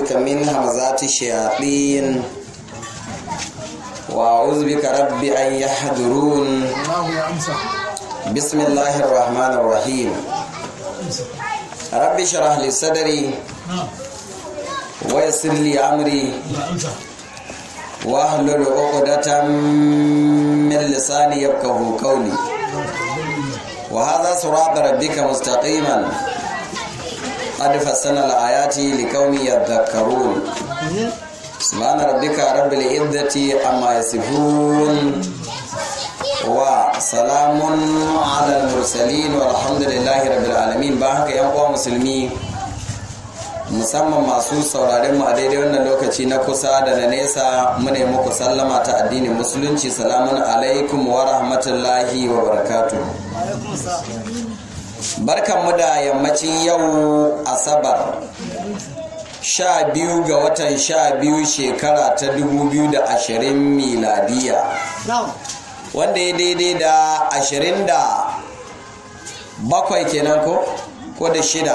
بك من همزات الشياطين وأعوذ بك رب أن يحضرون الله يا أمسى بسم الله الرحمن الرحيم رب اشرح لي صدري نعم ويسر لي أمري يا أمسى واحلل عقدة من لساني يفقه قولي وهذا صراط ربك مستقيما قد فصلنا الآيات لقوم يذكرون سبحان ربك رب العزة عما يصفون وسلام على المرسلين والحمد لله رب العالمين ba haka yan uwa musulmi musamman masu sauraren mu a daidai wannan lokaci na kusa da na nesa mune muku sallama ta addinin musulunci salamun alaikum wa rahmatullahi wa barakatuh barkanmu da yammacin yau asabar sha biyu ga watan sha biyu shekara ta dubu biyu da ashirin miladiya wanda ya daidai da ashirin da bakwai kenan ko ko da shida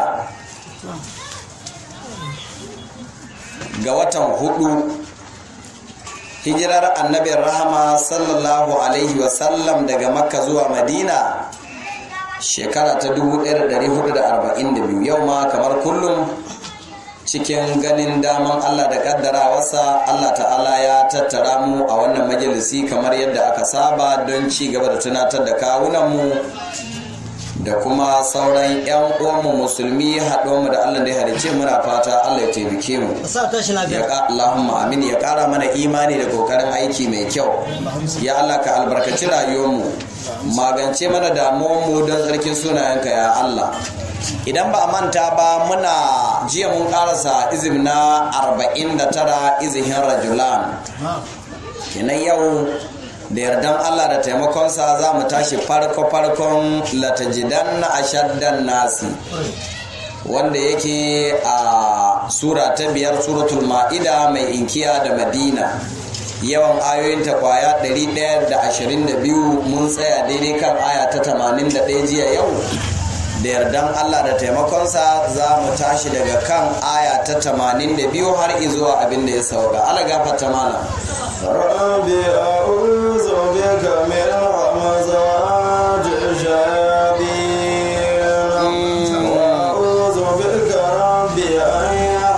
ga watan hudu hijirar annabin rahama sallallahu alaihi wasallam daga makka zuwa madina shekara ta 1442 yau ma kamar kullum cikin ganin daman Allah da kaddarawarsa Allah ta'ala ya tattara mu a wannan majalisi kamar yadda aka saba don ci gaba da tunatar da kawunanmu da kuma sauran 'yan uwanmu musulmi haɗuwanmu da Allah da ya halice muna fata Allah ya taimake mu sa tashi ya lafiya ka Allahumma amin ya ƙara mana imani da kokarin aiki mai kyau ya Allah ka albarkaci rayuwarmu magance mana damuwanmu don tsarkin sunayenka ya Allah idan ba a manta ba muna jiya mun karasa izim na 49 izihin rajulan kenan yau da yardan Allah da taimakonsa za mu tashi farko-farkon latajidan na ashaddan nasi wanda yake a sura ta biyar suratul ma'ida mai inkiya da madina yawan ayoyinta kwaya 122 mun tsaya daidai kan aya ta 81 jiya yau da yardan Allah da taimakonsa za mu tashi daga kan aya ta 82 har izuwa abin da ya sauka ala gafarta mana رب أعوذ بك من همزات الشياطين وأعوذ بك رب أن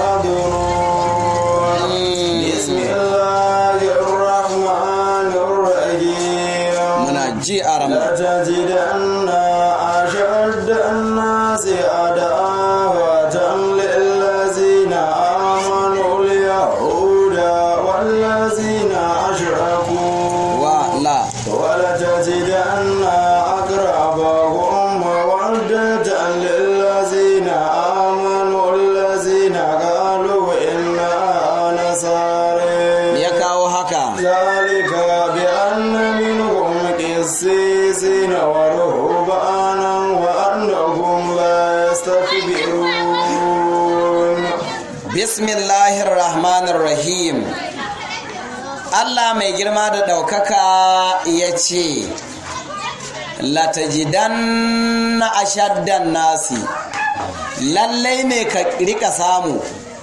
يحضرون بسم الله الرحمن الرحيم muna ji a ram لتجدن أشد الناس عداوة للذين آمنوا اليهود والذين أشركوا wa la ولتجدن أقربهم مودة للذين آمنوا الذين قالوا إنا نصارى ya kawo haka ذلك بأن منهم قسيسين ورهبانا وأنهم لا يستكبرون bismillahir rahmanir rahim Allah mai girma da ɗaukaka ya ce latajidan na ashaddan nasi lallai ne ka rika samu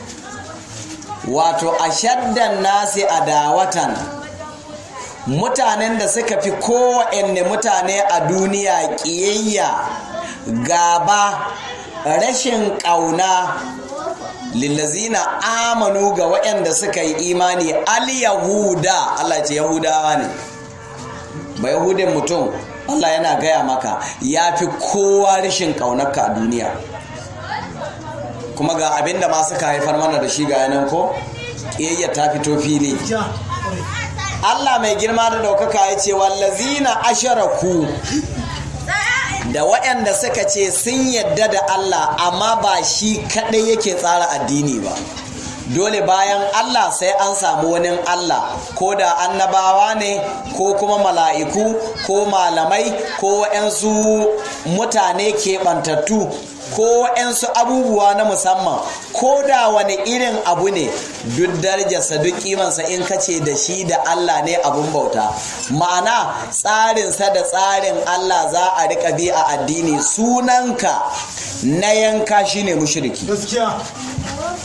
wato ashaddan nasi a dawatan mutanen da suka fi kowanne mutane a duniya ƙiyayya gaba rashin ƙauna lillazina amanu ga waɗanda suka yi imani al-yahuda Allah ce yahudawa ne ba yahudin mutum Allah yana gaya maka ya fi kowa rashin ƙaunarka a duniya kuma ga abinda ma suka haifar mana da shi ga yanan ko ƙiyayya ta fito fili Allah mai girma da ɗaukaka ya ce wallazina asharaku da waɗanda suka ce sun yadda da Allah amma ba shi kaɗai yake tsara addini ba dole bayan Allah sai an samu wani Allah ko da annabawa ne ko kuma mala'iku ko malamai ko waɗansu mutane keɓantattu ko waɗansu abubuwa na musamman ko da wani irin abu ne duk darajarsa duk kimansa in kace da shi da Allah ne abun bauta ma'ana tsarinsa da tsarin Allah za a riƙa bi a addini sunanka na yanka shine mushriki gaskiya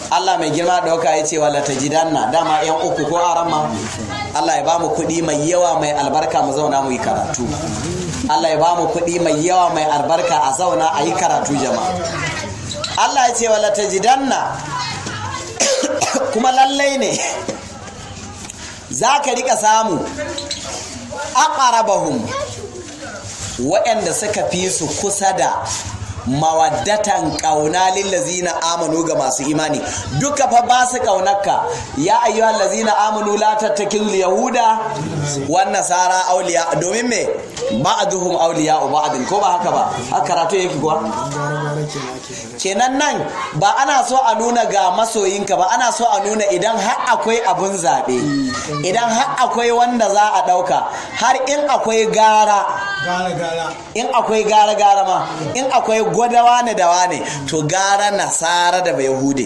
Allah mai girma dauka ya ce wala tajidanna dama yan uku ko arama Allah ya bamu kuɗi mai yawa mai albarka mu zauna mu yi karatu Allah ya bamu kuɗi mai yawa mai albarka a zauna a yi karatu jama'a Allah ya ce wala tajidanna kuma lallai ne za ka rika samu aqrabahum waɗanda suka fi su kusa da mawaddatan ƙauna lillazina amanu ga masu imani duka fa ba su ƙaunarka ya ayyuhal lazina amanu la tattakil yahuda wan nasara awliya domin me ba'duhum awliya ba'din ko ba haka ba haka karatu yake kuwa kenan nan ba ana so a nuna ga masoyinka ba ana so a nuna idan har akwai abun zaɓe idan har akwai wanda za a ɗauka har in akwai gara in akwai gara gara ma in akwai gwadawa ne da wane to gara nasara da bai hude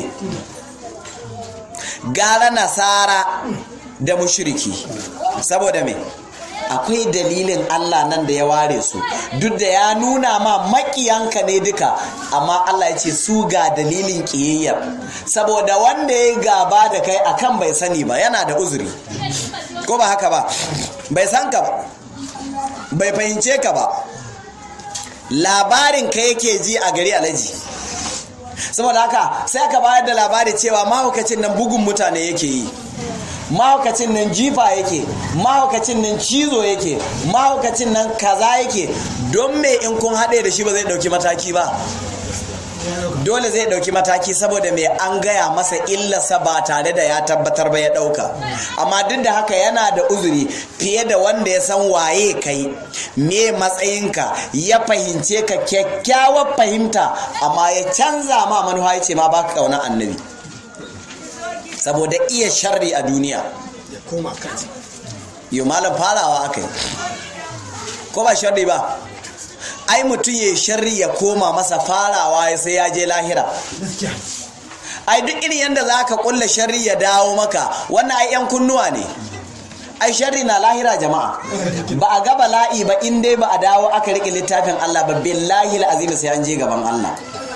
gara nasara da mushriki saboda me akwai dalilin Allah nan da ya ware su duk da ya nuna ma makiyanka ne duka amma Allah ya ce su ga dalilin kiyayyar saboda wanda ya gaba da kai akan bai sani ba yana da uzuri ko ba haka ba bai san ka ba bai fahimce ka ba labarin ka yake ji a gari alaji saboda haka sai aka bayar da labari cewa mahaukacin nan bugun mutane yake yi mahaukacin nan jifa yake mahaukacin nan cizo yake mahaukacin nan kaza yake don me in kun haɗe da shi ba zai ɗauki mataki ba dole zai ɗauki mataki saboda mai an gaya masa illarsa ba tare da ya tabbatar ba ya ɗauka amma duk da haka yana da uzuri fiye da wanda ya san waye kai me matsayinka ya fahimce ka kyakkyawar fahimta amma ya canza ma manuwa ya ce ma baka ƙaunar annabi saboda iya sharri a duniya ya koma kansa yau malam farawa aka yi ko ba sharri ba ai mutum ya sharri ya koma masa farawa sai ya je lahira gaskiya ai duk irin yadda za ka kulla sharri ya dawo maka wannan ai yan kunnuwa ne ai sharri na lahira jama'a ba a ga bala'i ba in dai ba a dawo aka riƙe littafin Allah ba billahi azim sai an je gaban Allah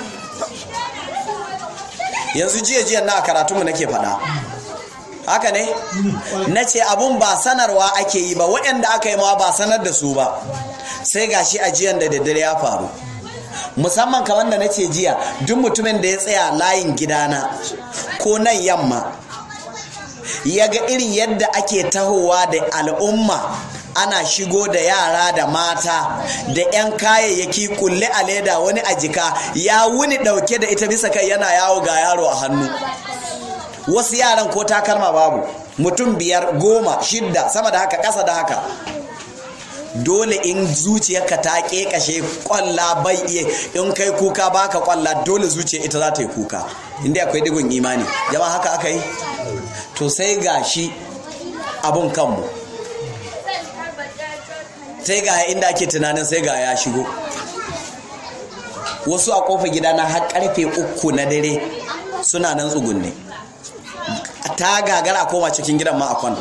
yanzu jiya jiya na karatunmu nake faɗa haka ne na ce abun ba sanarwa ake yi ba waɗanda aka yi ma ba sanar da su ba sai gashi ajiyan da daddare ya faru musamman kamar da na ce jiya duk mutumin da ya tsaya layin gidana ko nan yamma ya ga irin yadda ake tahowa da al'umma ana shigo da yara da mata da 'yan kayayyaki kulle a leda wani a jika ya wuni dauke da ita bisa kai yana yawo ga yaro a hannu wasu yaran ko takalma babu mutum biyar goma shidda sama da haka ƙasa da haka dole in zuciyarka ta ƙeƙashe kwalla bai iya in kai kuka baka kwalla dole zuciya ita za ta yi kuka inda akwai digon imani jama'a haka aka yi to sai ga shi abun kanmu sai ga inda ake tunanin sai ga ya shigo wasu a kofar gida na har karfe uku na dare suna nan tsugunne ta gagara koma cikin gidan ma a kwanta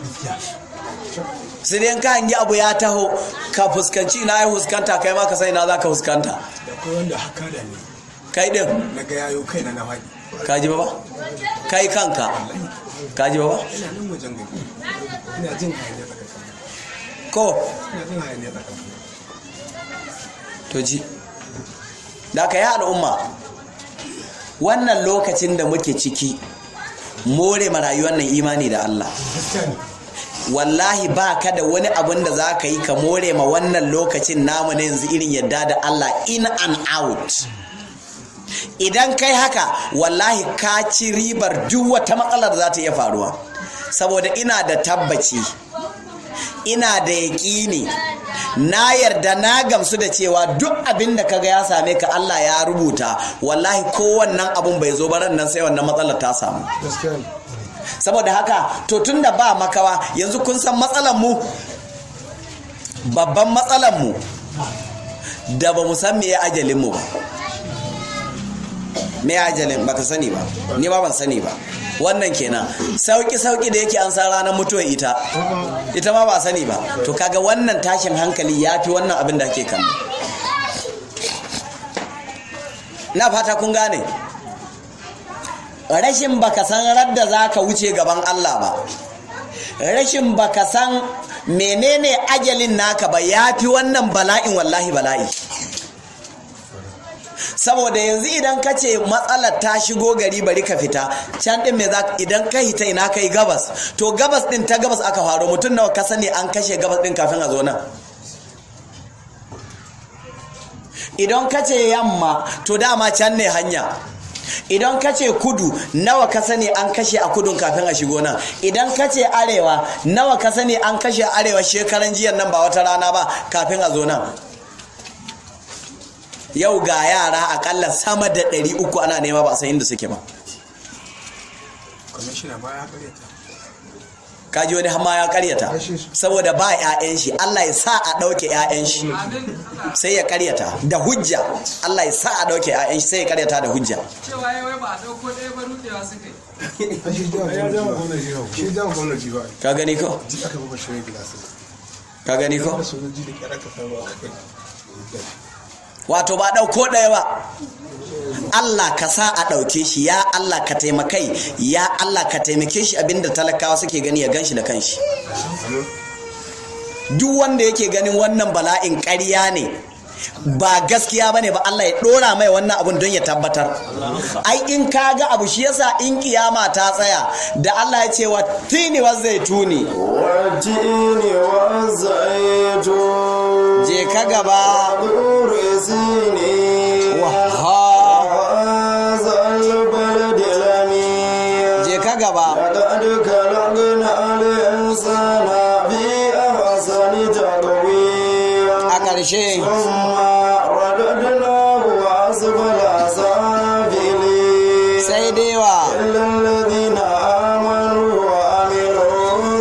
sai dai ka hangi abu ya taho ka fuskanci na ya fuskanta kai ma ka sai na za ka fuskanta da kai wanda haka da ni kai din na ga yayo kai na na faɗi ka ji ba ba kai kanka ka ji ba ba ina nan wajen gari ina jin hayaniya tsakanin ko ina jin hayaniya tsakanin to ji da ka yi al'umma wannan lokacin da muke ciki more ma rayuwar nan imani da Allah gaskiya ne wallahi ba ka da wani abin da za ka yi ka more ma wannan lokacin namu na yanzu irin yadda da Allah in and out idan kai haka wallahi ka ci ribar duk wata matsalar za ta iya faruwa saboda ina da tabbaci ina da yaƙini na yarda na gamsu da cewa duk abin da kaga ya same ka Allah ya rubuta wallahi ko wannan abun bai zo baran nan sai wannan matsalar ta samu gaskiya ne saboda haka to tunda ba makawa yanzu kun san matsalar mu babban matsalar mu da ba mu san me ya ajalin mu ba me ya ajalin baka sani ba ni ma ban sani ba wannan kenan sauki sauki da yake an san ranar mutuwar ita ita ma ba sani ba to kaga wannan tashin hankali ya fi wannan abin da ake kan na fata kun gane rashin baka san radda za ka wuce gaban Allah ba rashin baka san menene ajalin naka ba ya fi wannan bala'in wallahi bala'i saboda yanzu idan ka ce matsalar ta shigo gari bari ka fita can din me za idan ka hita ina kai gabas to gabas din ta gabas aka faru mutum nawa ka sani an kashe gabas din kafin a zo nan idan ka ce yamma to dama can ne hanya idan ka ce kudu nawa ka sani an kashe a kudun kafin a shigo nan idan ka ce arewa nawa ka sani an kashe arewa shekaran jiyan nan ba wata rana ba kafin a zo nan yau ga yara akalla sama da ɗari uku ana nema ba a san inda suke ba kwamishina ba ya karyata kaji wani hama ya karyata saboda ba 'ya'yan shi Allah ya sa a ɗauke 'ya'yan shi sai ya karyata da hujja Allah ya sa a ɗauke 'ya'yan shi sai ya karyata da hujja cewa ya wai ba a ɗauko ɗaya ba rudewa suka yi shi dama gwamnati shi dama gwamnati ba ka gani ko ji aka baba shirin gilasa ka gani ko da sojoji da kyar aka samu a kai wato ba ɗauko ɗaya ba Allah ka sa a ɗauke shi ya Allah ka taimakai ya Allah ka taimake shi abinda talakawa suke gani ya gan shi da kanshi duk wanda yake ganin wannan bala'in ƙarya ne ba gaskiya bane ba Allah ya ɗora mai wannan abun don ya tabbatar ai in ka ga abu shi yasa in kiyama ta tsaya da Allah ya ce wa tini wa zaituni والتين والزيتون je ka gaba طور سينين waha وهذا البلد الأمين je ka gaba لقد خلقنا الإنسان في أحسن تقويم a ƙarshe ثم رددناه أسفل سافلين sai dai wa إلا الذين آمنوا وعملوا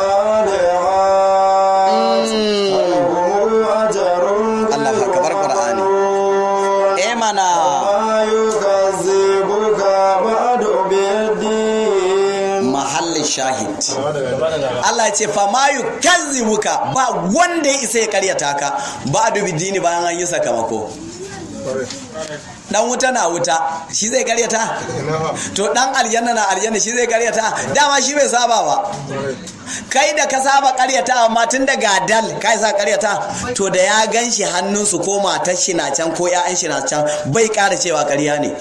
الصالحات فلهم أجر الله أكبر قرآن. ممنون. eh mana ما يكذبك بعد بالدين mahallin shahid Allah ya ce fa ma yukazzibuka ba wanda ya isa ya karyata ka ba dubi dini bayan an yi sakamako dan wuta na wuta shi zai karyata to dan aljanna na aljanna shi zai karyata dama shi bai saba ba kai da ka saba karyata amma tun da gadal kai sa karyata to da ya gan shi hannunsu ko matar shi na can ko ya'yan shi na can bai kara cewa karya ne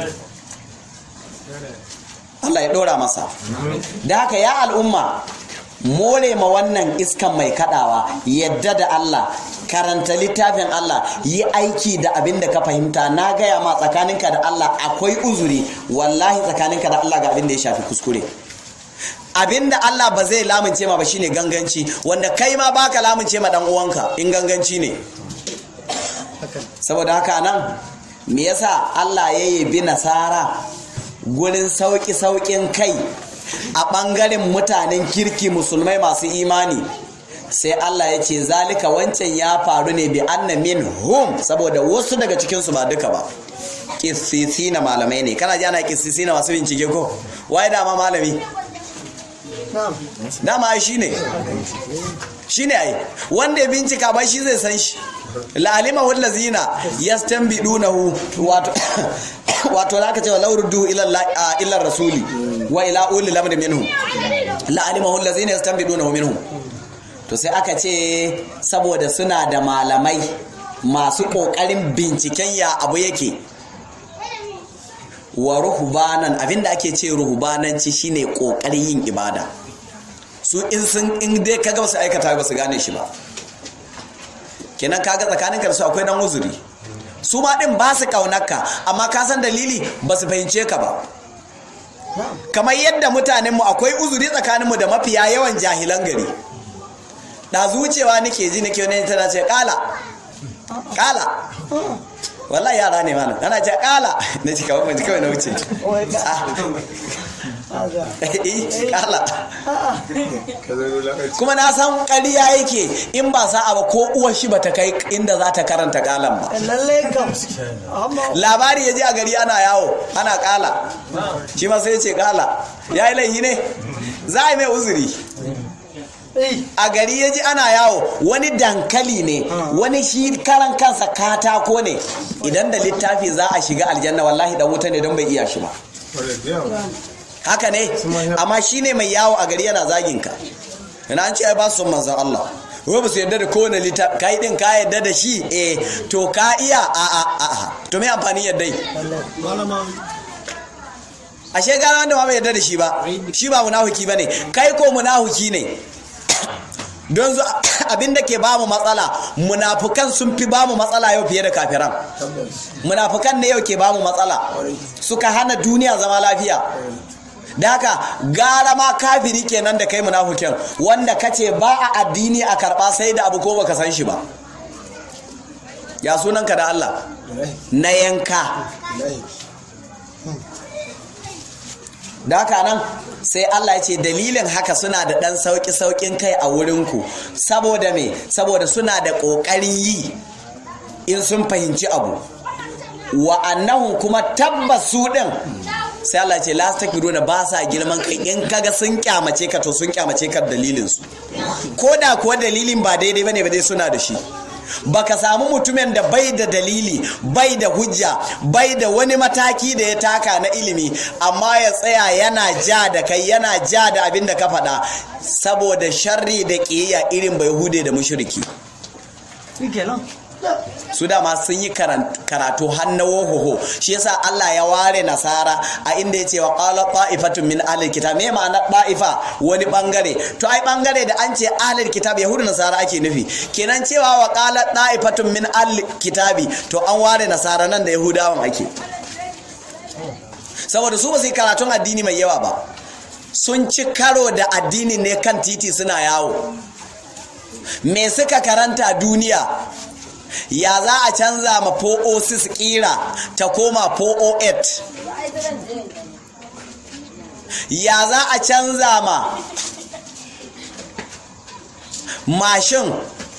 Allah ya dora masa da haka ya al'umma more ma wannan iskan mai kadawa yadda da Allah karanta littafin Allah yi aiki da abin da ka fahimta na gaya ma tsakaninka da Allah akwai uzuri wallahi tsakaninka da Allah ga abin da ya shafi kuskure abin da Allah ba zai lamunce ma ba shine ganganci wanda kai ma baka lamunce ma dan uwanka in ganganci ne saboda haka nan me yasa Allah ya yabi nasara gurin sauki saukin kai a ɓangaren mutanen kirki musulmai masu imani sai Allah ya ce zalika wancan ya faru ne bi anna min hum saboda wasu daga cikinsu ba duka ba kisisi na malamai ne kana ji ana kisisi na masu bincike ko waye dama malami dama ai shine shine ai wanda ya bincika ba shi zai san shi la'alima wallazina yastanbidunahu wato wato zaka ce law ruddu ila Allah- ila rasuli wa ila ulil amri minhum la'alima wallazina yastanbidunahu minhum to sai aka ce saboda suna da malamai masu kokarin binciken ya abu yake wa ruhbanan abinda ake ce ruhbananci shine kokarin yin ibada su in sun in dai kaga ba su aikata ba su gane shi ba kenan kaga tsakanin ka da su akwai dan uzuri su ma din ba su kaunarka amma ka san dalili ba su fahimce ka ba kamar yadda mutanenmu akwai uzuri tsakaninmu da mafiya yawan jahilan gari da zucewa nake ji nake wani tana ce kala kala wallahi yara ne mana ana ce kala na ci kawai mai kawai na wuce Ah. Eh, kala kuma na san ƙarya yake in ba sa'a ba ko uwar shi ba ta kai inda za ta karanta kalan ba lallai kam amma labari ya ji a gari ana yawo ana kala shi ma sai ya ce kala ya yi laihi ne za a yi mai uzuri eh a gari ya ji ana yawo wani dankali ne wani shi karan kansa katako ne idan da littafi za a shiga aljanna wallahi dan wuta ne don bai iya shi ba wadda da yawa haka ne amma shine mai yawo a gari yana zagin ka ina an ce ai ba su son manzon Allah wai ba su yarda da kowane littafi kai din ka yarda da shi eh to ka iya a a a a to me amfani yarda yi malama ashe gara wanda ma bai yarda da shi ba shi ba munafiki bane kai ko munafiki ne don zu abin da ke ba mu matsala munafukan sun fi ba mu matsala yau fiye da kafiran munafukan ne yau ke ba mu matsala suka hana duniya zama lafiya da haka gara ma kafiri kenan da kai munafukin wanda kace ba a addini a karba sai da abu ko baka san shi ba ya sunanka da Allah na yanka da haka nan sai Allah ya ce dalilin haka suna da ɗan sauƙi-sauƙin kai a wurinku saboda me saboda suna da ƙoƙarin yi in sun fahimci abu wa annahum kuma tabbas su ɗin sai Allah ce la takbiruna ba sa girman kai in kaga sun kyamace ka to sun kyamace ka dalilin su ko da kuwa dalilin ba daidai bane ba dai suna da shi baka samu mutumin da bai da dalili bai da hujja bai da wani mataki da ya taka na ilimi amma ya tsaya yana ja da kai yana ja da abin da ka faɗa saboda sharri da ƙiyayya irin bai hude da mushriki shi kenan su dama sun yi karatu hannawo hoho shi yasa Allah ya ware nasara a inda ya ce wa qala ta'ifatun min ahlil kitab me ma'ana ta'ifa wani bangare to ai bangare da an ce ahlil kitab yahudu nasara ake nufi kenan cewa wa qala ta'ifatun min ahlil kitabi to an ware nasara nan da yahudawan ake saboda su ba su yi karatun addini mai yawa ba sun ci karo da addini ne kan titi suna yawo me suka karanta duniya ya za a canza ma 406 kira ta koma 408 ya za a canza ma mashin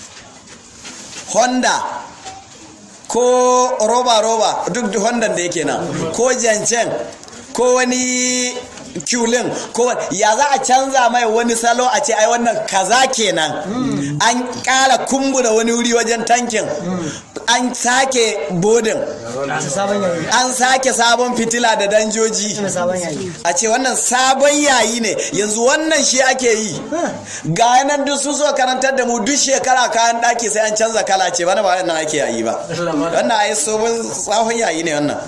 honda ko roba-roba duk honda da yake nan ko jancen ko wani kulin ko ya za a canza mai wani salo a ce ai wannan kaza kenan an kara kumbura wani wuri wajen tankin an sake bodin ta sabon yayi an sake sabon fitila da danjoji ta sabon yayi a ce wannan sabon yayi ne yanzu wannan shi ake yi ga yanar duk su so karantar da mu duk shekara kayan daki sai an canza kala ce bana ba wannan ake yayi ba wannan ai sabon tsahon yayi ne wannan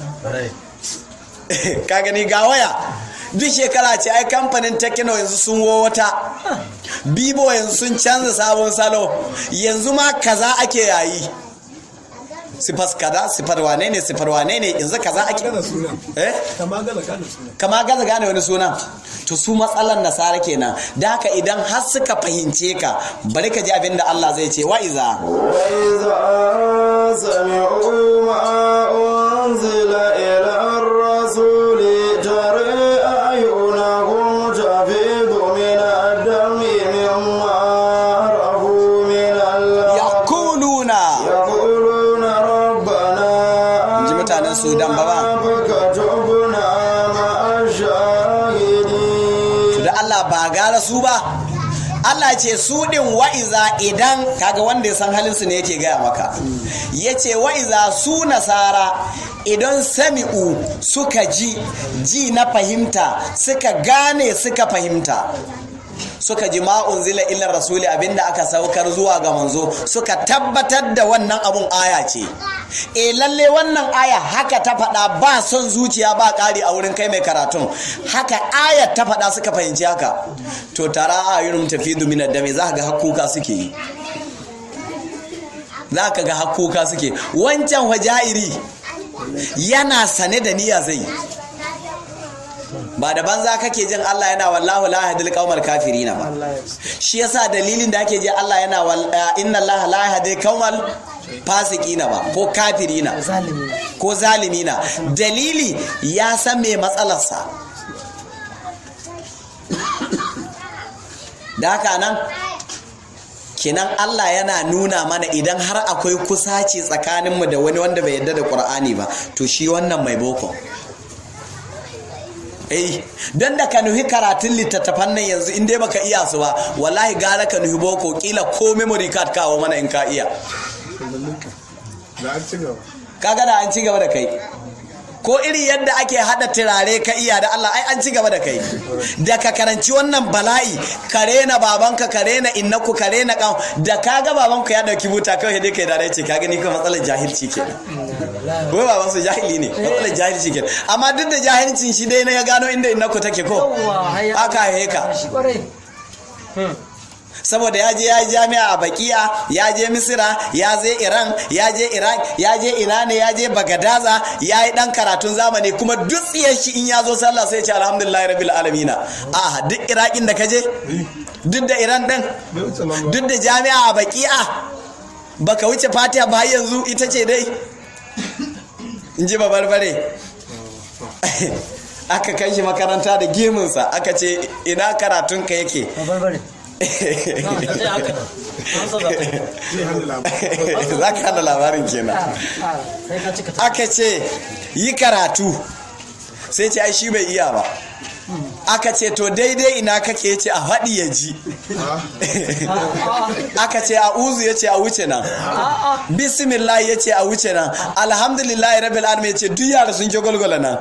ka gani ga waya duk shekara ce ai kamfanin tekino yanzu sun wo wata bibo yanzu sun canza sabon salo yanzu ma kaza ake yayi sifas kaza sifar wane ne sifar wane ne yanzu kaza ake gane sunan eh kama gane gane sunan kama gaza gane wani sunan to su matsalan nasara kenan da haka idan har suka fahimce ka bari ka ji abin da Allah zai ce wa'iza وإذا سمعوا ما أنزل إلى الرسول ترى أعينهم تفيض من الدم مما عرفوا من الله yaquluna يقولون ربنا ji mutanen Sudan ba ba فكتبنا مع الشاهدين da Allah ba gara su ba Allah ce su din wa'iza idan kaga wanda ya san halin su ne yake gaya maka yace wa'iza su nasara idan sami'u suka ji ji na fahimta suka gane suka fahimta suka ji ma'un zila illar rasuli abinda aka saukar zuwa ga manzo suka tabbatar da wannan abun aya ce e lalle wannan aya haka ta faɗa ba son zuciya ba ƙari a wurin kai mai karatun haka ayat ta faɗa suka fahimci haka to tara ayunum tafidu min ad-dami za ka ga hakuka suke yi za ka ga hakuka suke wancan wajairi yana sane da niyya zai yi ba da banza kake jin Allah yana wallahu la yahdil qaumal kafirina ba shi yasa dalilin da ake ji Allah yana wal- eh, inna Allah la yahdil qaumal fasiqina ba ko kafirina zalimi ko zalimina dalili ya san me matsalarsa da haka nan kenan Allah yana nuna mana idan har akwai kusaci tsakaninmu da wani wanda bai yarda da Qur'ani ba to shi wannan mai boko eh don da ka nuhi karatun littattafan nan yanzu in dai baka iya su ba wallahi gara ka nuhi boko kila ko memory card kawo mana in ka iya da an ci gaba kaga da an ci gaba da kai ko iri yadda ake hada turare ka iya da Allah ai an ci gaba da kai da ka karanci wannan bala'i ka rena babanka ka rena innaku ka rena kan da ka ga babanka ya dauki buta kawai dai kai da ce ka gani ko matsalar jahilci kenan wai baban su jahili ne matsalar jahilci kenan amma duk da jahilcin shi dai na ya gano inda innaku take ko aka heka saboda ya je ya yi jami'a a bakiya ya je misira ya je iran ya je iraq ya je ina ne ya je bagadaza ya yi dan karatun zamani kuma duk tsiyar shi in ya zo sallah sai ce alhamdulillah rabbil alamina a duk iraqin da ka je duk da iran din duk da jami'a a bakiya baka wuce fatiha ba yanzu ita ce dai in ji babarbare aka kai shi makaranta da gemunsa aka ce ina karatunka yake za ka hada labarin kenan aka ce yi karatu sai ce ai shi bai iya ba aka ce to daidai ina kake ce a faɗi ya ji aka ce a uzu ya ce a wuce nan bismillah ya ce a wuce nan alhamdulillah rabbil alamin ya ce duk yara sun ke gwalgwala nan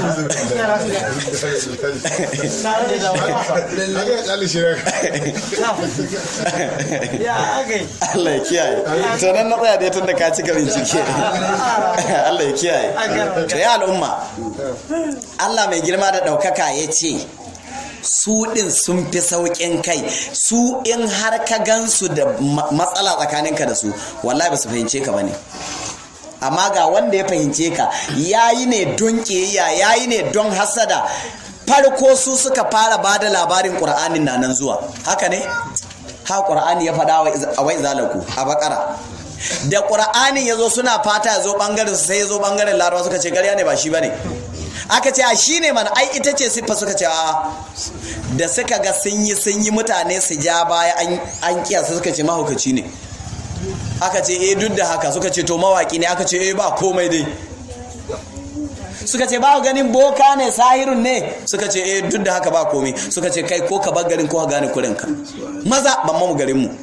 Allah ya kiyaye to nan na tsaya dai tun da ka cika bincike Allah ya kiyaye to ya al'umma Allah mai girma da ɗaukaka ya ce su ɗin sun fi sauƙin kai su in har ka gansu da matsala tsakaninka da su wallahi ba su fahimce ka ba ne amma ga wanda ya fahimce ka yayi ne don ƙiyayya yayi ne don hasada farko su suka fara ba da labarin ƙur'anin na nan zuwa haka ne ha ƙur'ani ya faɗa a wai zalaku a bakara da ƙur'anin ya zo suna fata ya zo ɓangaren su sai ya zo ɓangaren larabawa suka ce ƙarya ne ba shi ba ne aka ce a shi ne mana ai ita ce siffa suka ce a da suka ga sun yi sun yi mutane su ja baya an kiyasa suka ce mahaukaci ne aka ce eh duk da haka suka ce to mawaki ne aka ce eh ba komai dai suka ce ba ganin boka ne sahirun ne suka ce eh duk da haka ba komai suka ce kai ko ka bar garin ko ka gane kurinka maza ban mamu garin mu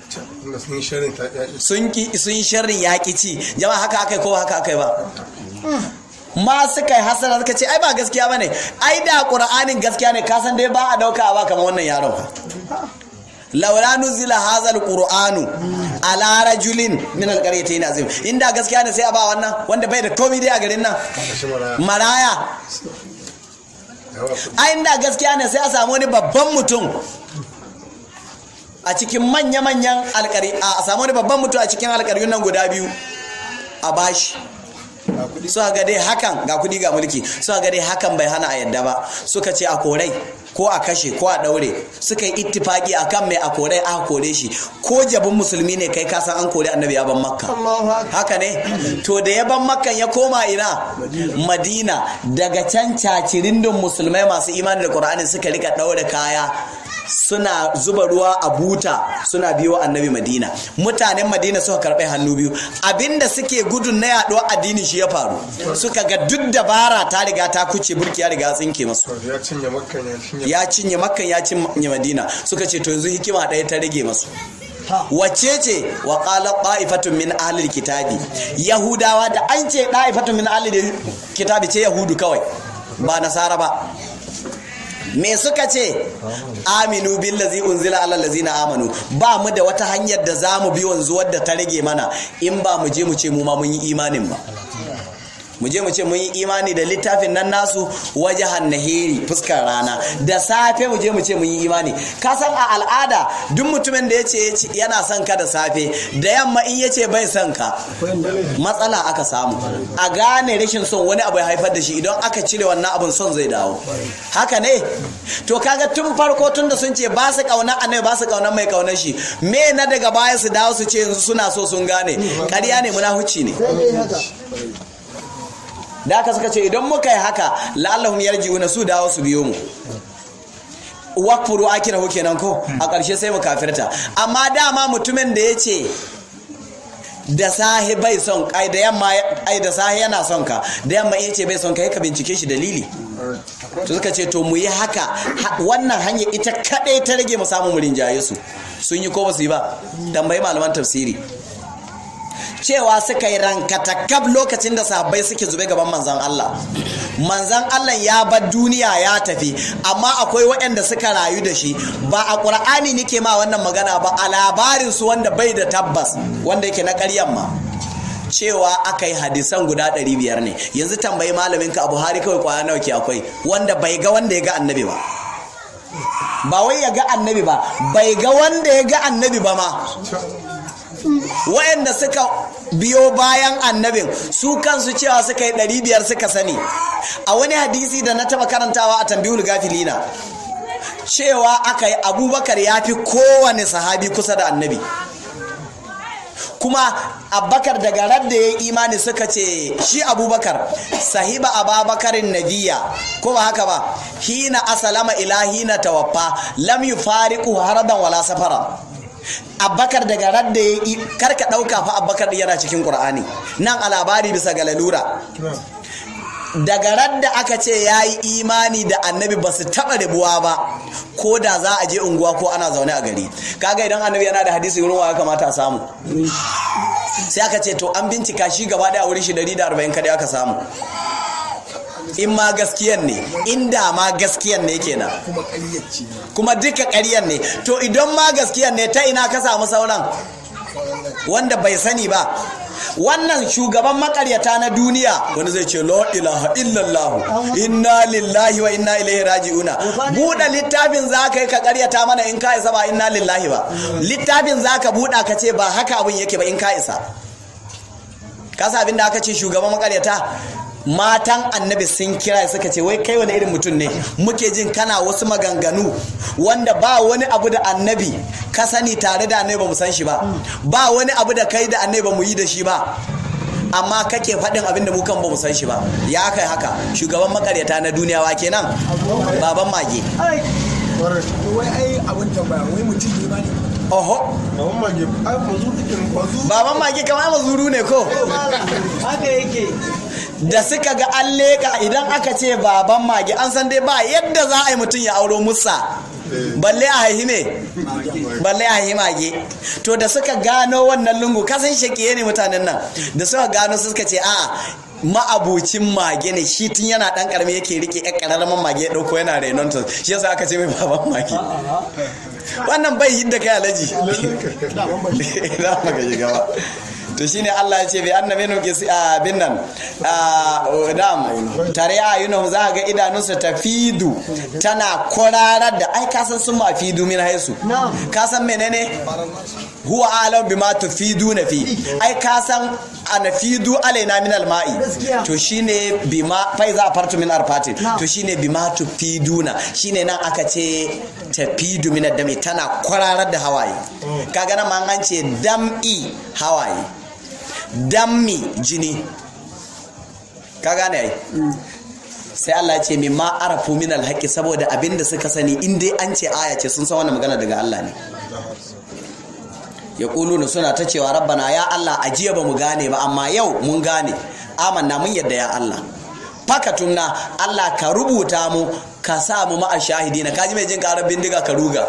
sun ki sun sharrin yaƙi ci jama'a haka akai ko haka akai ba ma suka yi hasara suka ce ai ba gaskiya bane ai da qur'anin gaskiya ne ka san dai ba a dauka ba kamar wannan yaron laula nuzila hazal qur'anu ala rajulin min alqaryatayn azim inda gaskiya ne sai a ba wannan wanda bai da komai dai a garin nan maraya ai inda gaskiya ne sai a samu wani babban mutum a cikin manya-manyan alƙari a samu wani babban mutum a cikin alƙaryun nan guda biyu a bashi suka ga dai hakan ga kudi ga mulki suka ga dai hakan bai hana a yadda ba suka ce a korai ko a kashe ko a daure suka yi ittifaki akan mai a korai aka kore shi ko jabin musulmi ne kai kasan an kore annabi ya ban makka haka ne to da ya ban makkan ya koma ina madina daga can cacirindin musulmai masu imani da qur'ani suka rika daure kaya suna zuba ruwa a buta suna biyo annabi madina mutanen madina suka karɓi hannu biyu abinda suke gudun na yaɗo addini shi ya faru suka ga duk dabara ta riga ta kuce burki ya riga tsinke masu ya cinye makkan ya cinye ya cinye makkan ya cinye madina suka ce to yanzu hikima ɗaya ta rage masu wacce ce wa qala qa'ifatun min ahlil kitabi yahudawa da an ce qa'ifatun min ahlil kitabi ce yahudu kawai ba nasara ba me suka ce aminu billazi unzila ala allazina amanu ba mu da wata hanyar da zamu bi wanzu wadda ta rage mana in ba mu je mu ce mu ma mun yi imanin ba mu je mu ce mun yi imani da littafin nan nasu wajahan nahiri fuskar rana da safe mu je mu ce mun yi imani ka san a al'ada duk mutumin da ya ce yana son ka da safe da yamma in ya ce bai son ka matsala aka samu a gane rashin son wani abu ya haifar da shi idan aka cire wannan abin son zai dawo haka ne to kaga tun farko tun da sun ce ba su kauna annabi ba su kauna mai kaunar shi me na daga baya su dawo su ce yanzu suna so sun gane ƙarya ne munahuci ne da aka suka ce idan muka yi haka la'allahum yarji'una su dawo su biyo mu wakfuru akirahu kenan ko a ƙarshe sai mu kafirta amma dama mutumin da ya ce da sahi bai son ai da yamma ai da sahi yana son ka da yamma ya ce bai son ka ka bincike shi dalili to suka ce to mu yi haka wannan hanya ita kadai ta rage mu samu mu rinjaye su sun yi ko ba su yi ba tambayi malaman tafsiri cewa suka yi rankatakab lokacin da sahabbai suke zube gaban manzan Allah manzan Allah ya bar duniya ya tafi amma akwai waɗanda suka rayu da shi ba a ƙur'ani nike ma wannan magana ba a labarin su wanda bai da tabbas wanda yake na ƙaryan ma cewa aka yi hadisan guda 500 ne yanzu tambayi malaminka a buhari kawai kwaya nawa ke akwai wanda bai ga wanda ya ga annabi ba ba wai ya ga annabi ba bai ga wanda ya ga annabi ba ma wayanda suka biyo bayan annabin su kansu cewa suka yi ɗari biyar suka sani a wani hadisi da na taba karantawa a tambihul gafilina cewa aka yi abubakar ya fi kowane sahabi kusa da annabi kuma abubakar daga radda ya yi imani suka ce shi abubakar sahiba ababakarin nabiya ko ba haka ba hina asalama ila hina tawaffa lam yufariqu haradan wala safara abbakar daga radda ya yi karka ɗauka fa abbakar yana cikin ƙur'ani nan a labari bisa ga lalura daga radda aka ce ya yi imani da annabi ba su taɓa rabuwa ba ko da za a je unguwa ko ana zaune a gari kaga idan annabi yana da hadisi wurin wa ya kamata a samu sai aka ce to an bincika shi gaba daya wurin shi 140 kadai aka samu in ma gaskiyan ne inda ma gaskiyan ne kenan kuma ƙaryacci kuma duka ƙaryan ne to idan ma gaskiyan ne ta ina ka samu sauran wanda bai sani ba wannan shugaban makaryata na duniya wani zai ce la ilaha illallah inna lillahi wa inna ilaihi raji'una buɗe littafin za ka yi ka karyata mana in ka isa ba inna lillahi ba littafin za ka buɗa ka ce ba haka abin yake ba in ka isa kasa abin da aka ce shugaban makaryata matan annabi sun kira suka ce wai kai wani irin mutum ne muke jin kana wasu maganganu wanda ba wani abu da annabi ka sani tare da annabi ba mu san shi ba ba wani abu da kai da annabi ba mu yi da shi ba amma kake faɗin abin da mu kan ba mu san shi ba ya kai haka shugaban makaryata na duniya wa kenan baban mage wai ai abin tambaya wai mutum ne ba ne oho Baban mage, ai mazu ikin mazu. baban mage kamar mazuru ne ko haka yake da suka ga an leƙa idan aka ce baban mage an san dai ba yadda za a yi mutum ya auro musa balle a haihi ne balle a haihi mage to da suka gano wannan lungu kasan shakiye ne mutanen nan da suka gano suka ce a ma'abucin mage ne shi tun yana dan karami yake rike yan kararraman mage ya dauko yana renon ta shi yasa aka ce mai baban mage wannan bai yadda kai alaji za mu ga shiga ba to shine Allah ya ce bi anna minhu qis bin nan dam tare ayunum za ga idanunsa tafidu tana kwararar da ai kasan sun ma fidu min haisu kasan menene huwa alam bima tufiduna fi ai kasan anafidu alaina min alma'i to shine bima fa iza fartu min arfatin to shine bima tufiduna shine nan aka ce tafidu min dami tana kwararar da hawaye kaga nan ma an ce dam'i hawaye dammi jini ka gane ai sai Allah ya ce min ma arafu min alhaqi saboda abinda suka sani in dai an ce aya ce sun san wannan magana daga Allah ne ya kuluna suna ta cewa rabbana ya Allah ajiya ba mu gane ba amma yau mun gane amanna mun yadda ya Allah fakatunna Allah ka rubuta mu ka sa mu ma'a shahidina kaji mai jin karar bindiga ka ruga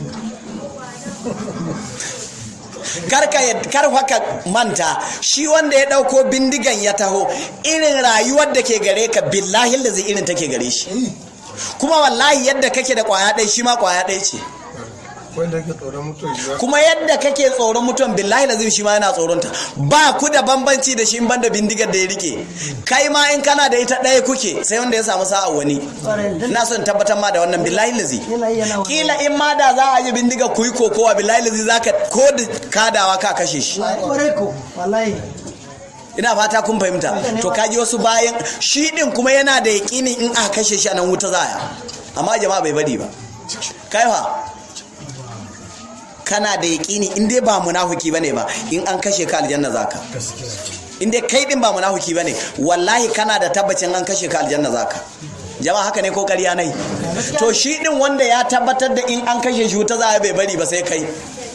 karka kar haka manta shi wanda ya dauko bindigan ya taho irin rayuwar da ke gare ka billahi da zai irin take gare shi kuma wallahi yadda kake da kwaya ɗaya shi ma kwaya ɗaya ce Wanda ke tsoron mutum ya. kuma yadda kake tsoron mutum billahi lazim shi ma yana tsoronta ba ku da bambanci da shi in banda bindigar da ya rike kai ma in kana da ita ɗaya kuke sai wanda ya samu sa'a wani na son tabbatar ma da wannan billahi lazi kila in ma da za a yi bindigar ku yi kokowa billahi lazi za ka ko da kadawa ka kashe shi kwarai ko wallahi ina fata kun fahimta to kaji wasu bayan shi din kuma yana da yaƙinin in aka kashe shi a nan wuta zaya amma jama'a bai bari ba kai fa kana da yaƙini in dai ba munafuki bane ba in an kashe ka aljanna zaka in dai kai din ba munafuki bane wallahi kana da tabbacin an kashe ka aljanna zaka jama'a haka ne ko ƙarya nai to shi din wanda ya tabbatar da in an kashe shi wuta za bai bari ba sai kai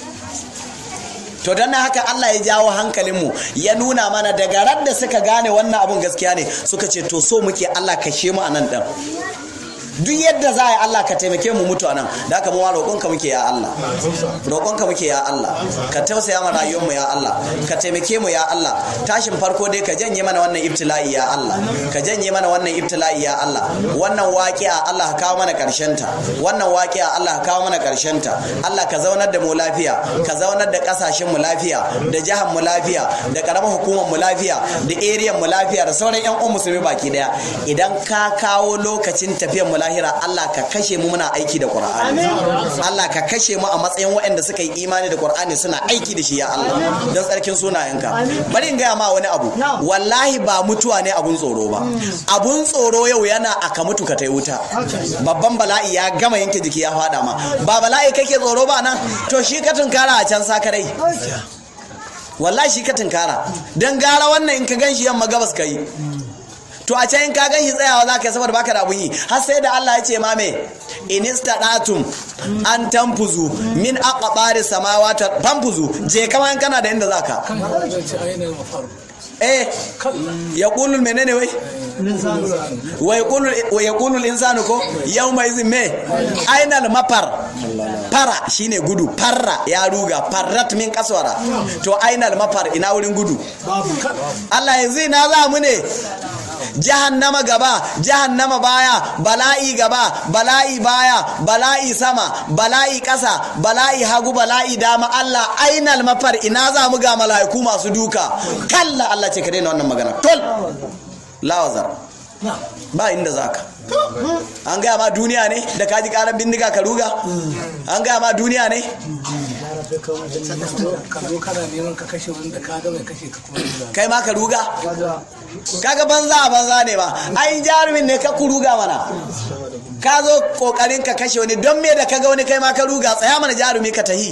to don haka Allah ya jawo hankalinmu ya nuna mana daga ran da suka gane wannan abun gaskiya ne suka ce to so muke Allah kashe mu a nan ɗan duk yadda za a yi Allah ka taimake mu mutu anan da haka mu ma roƙonka muke ya Allah roƙonka muke ya Allah ka tausaya mana rayuwar mu ya Allah ka taimake mu ya Allah tashin farko dai ka janye mana wannan ibtila'i ya Allah ka janye mana wannan ibtila'i ya Allah wannan waƙi'a Allah ka kawo mana ƙarshen ta wannan waƙi'a Allah ka kawo mana ƙarshen ta Allah ka zaunar da mu lafiya ka zaunar da ƙasashen mu lafiya da jihar mu lafiya da ƙaramar hukumar mu lafiya da area mu lafiya da sauran ƴan uwan musulmi baki daya idan ka kawo lokacin tafiyar mu lahira Allah ka kashe mu muna aiki da Qur'ani Allah ka kashe mu a matsayin waɗanda suka yi imani da Qur'ani suna aiki da shi ya Allah don tsarkin sunayenka bari in gaya ma wani abu wallahi ba mutuwa ne abun tsoro ba abun tsoro yau yana aka mutu ka tai wuta babban bala'i ya gama yanke jiki ya fada ma ba bala'i kake tsoro ba nan to shi ka tunkara a can sakarai wallahi shi ka tunkara don gara wannan in ka gan shi yamma gabas ka yi to a can in ka gan shi tsayawa za ka yi saboda baka da abun yi har sai da Allah ya ce ma me in istadatum an tanfuzu min aqbari samawati tanfuzu je kama in kana da inda zaka eh yaqulu menene wai wa yaqulu wa yaqulu al-insanu ko yawma izin me ainal mafar fara shine gudu farra ya ruga farrat min kaswara to ainal mafar ina wurin gudu Allah yanzu ina za mu ne jahannama gaba jahannama baya bala'i gaba bala'i baya bala'i sama bala'i ƙasa bala'i hagu bala'i dama Allah ainal mafar ina za mu ga mala'iku masu duka kalla Allah ce ka daina wannan magana tol lawazar ba inda zaka an gaya ma duniya ne da kaji karan bindiga ka ruga an gaya ma duniya ne ka zo kana neman ka kashe wanda ka ga mai kashe ka kuma ruga kai ma ka ruga kaga banza a banza ne ba ai jarumin ne ka kuruga mana ka zo kokarin ka kashe wani don me da ka ga wani kai ma ka ruga tsaya mana jarumi ka tahi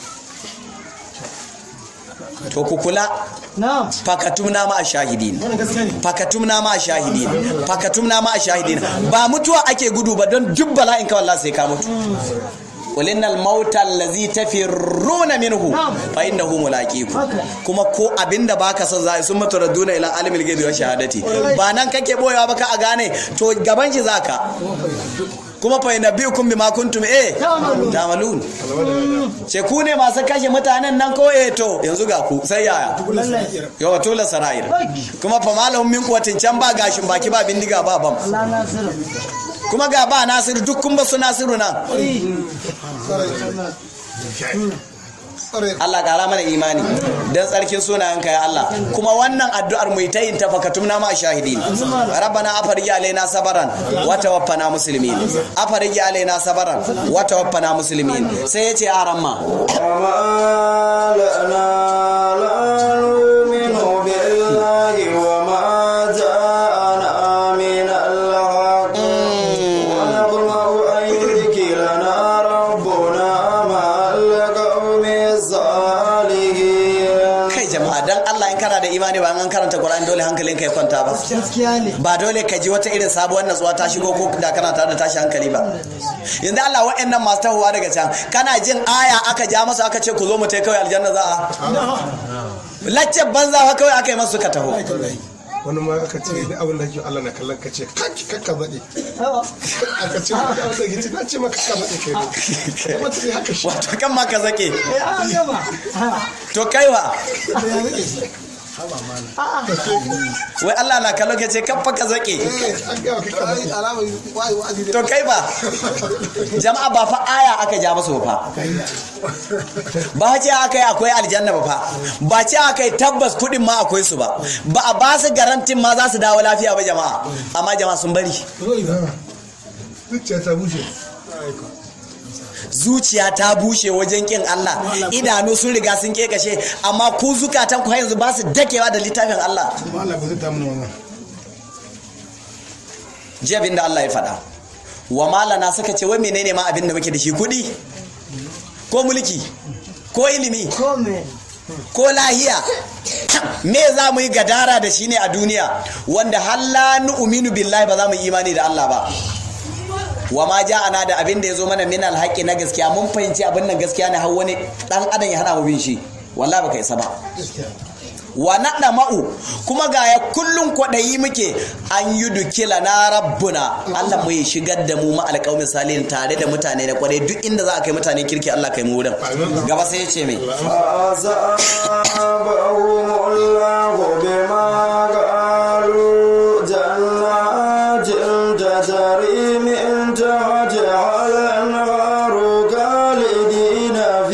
to ku kula na'am fakatumna ma shahidin fakatumna ma shahidin fakatumna ma shahidin ba mutuwa ake gudu ba don duk bala'in ka wallahi sai ka mutu qul innal mauta allazi tafirruna minhu fa innahu mulaqiku kuma ko abinda baka son zai sun mutu raduna ila alimil ghaibi wa shahadati ba nan kake boyewa ba ka a gane to gaban shi zaka kuma fa yanabbiukum bima kuntum eh tamalun ce ku ne masu kashe mutanen nan ko eh to yanzu ga ku sai yaya yawa tola sarayir kuma fa malahum min quwwatin can ba gashin baki ba bindiga ba bam Allah nasiru kuma ga ba nasiru duk kun ba su nasiru nan Allah kara mana imani dan tsarkin sunayenka ya Allah kuma wannan addu'ar mu ta yin tafakatumna ma shahidin rabbana afarji alaina sabaran wa tawaffana muslimin afarji alaina sabaran wa tawaffana muslimin sai yace aramma وما لنا لا نؤمن بالله وما جاءنا من الحق ونطمع أن يذكرنا ربنا مع القوم الصالحين kai jama'a dan Allah in kana da imani ba an karanta Qur'ani dole hankalinka ya kwanta ba gaskiya ne ba dole ka ji wata irin sabuwar natsuwa ta shigo ko da kana tare da tashi hankali ba yanzu Allah wa'annan masu tahowa daga can kana jin aya aka ja masu aka ce ku zo mu tai kawai aljanna za a lacce banza fa kawai aka yi masu suka taho wani ma aka ce ni abin da ke Allah na kallon ka ce kaki kakka zaɗe aka ce wani abin da ke ce na ce maka kakka zaɗe kai ne kuma ta ce haka shi wato kan ma ka zake eh an gama to kaiwa wai Allah na kallo ke ce kafa ka zake an gawa kakka zaɗe alamar wai wa'azi to kai ba jama'a ba fa aya aka ja masu fa ba ce aka yi akwai aljanna ba fa ba ce aka yi tabbas kudin ma akwai su ba ba a ba su garantin ma za su dawo lafiya ba jama'a amma jama'a sun bari zuciya ta bushe zuciya ta bushe wajen kin Allah idanu sun riga sun kekashe amma ku zukatan ku har yanzu ba su dakewa da littafin Allah kuma Allah ba zai ta mana wannan ji abin da Allah ya faɗa wa malana suka ce wai menene ma abin da muke da shi kuɗi ko mulki ko ilimi ko me ko lahiya me za mu yi gadara da shi ne a duniya wanda halla nu'minu billahi ba za mu yi imani da Allah ba wa ma ja'ana da abin da ya zo mana min alhaqi na gaskiya mun fahimci abin nan gaskiya ne har wani dan adam ya hana mu bin shi wallahi baka isa ba wa naɗa ma'u kuma ga ya kullum kwaɗayi muke an yi dukila na rabbuna Allah mu ya shigar da mu ma alƙawmin salihin tare da mutane na kwaɗayi duk inda za a kai mutane kirki Allah kai mu wurin gaba sai ya ce mai فأصابهم الله بما قالوا جنات تجري من تحتها الأنهار خالدين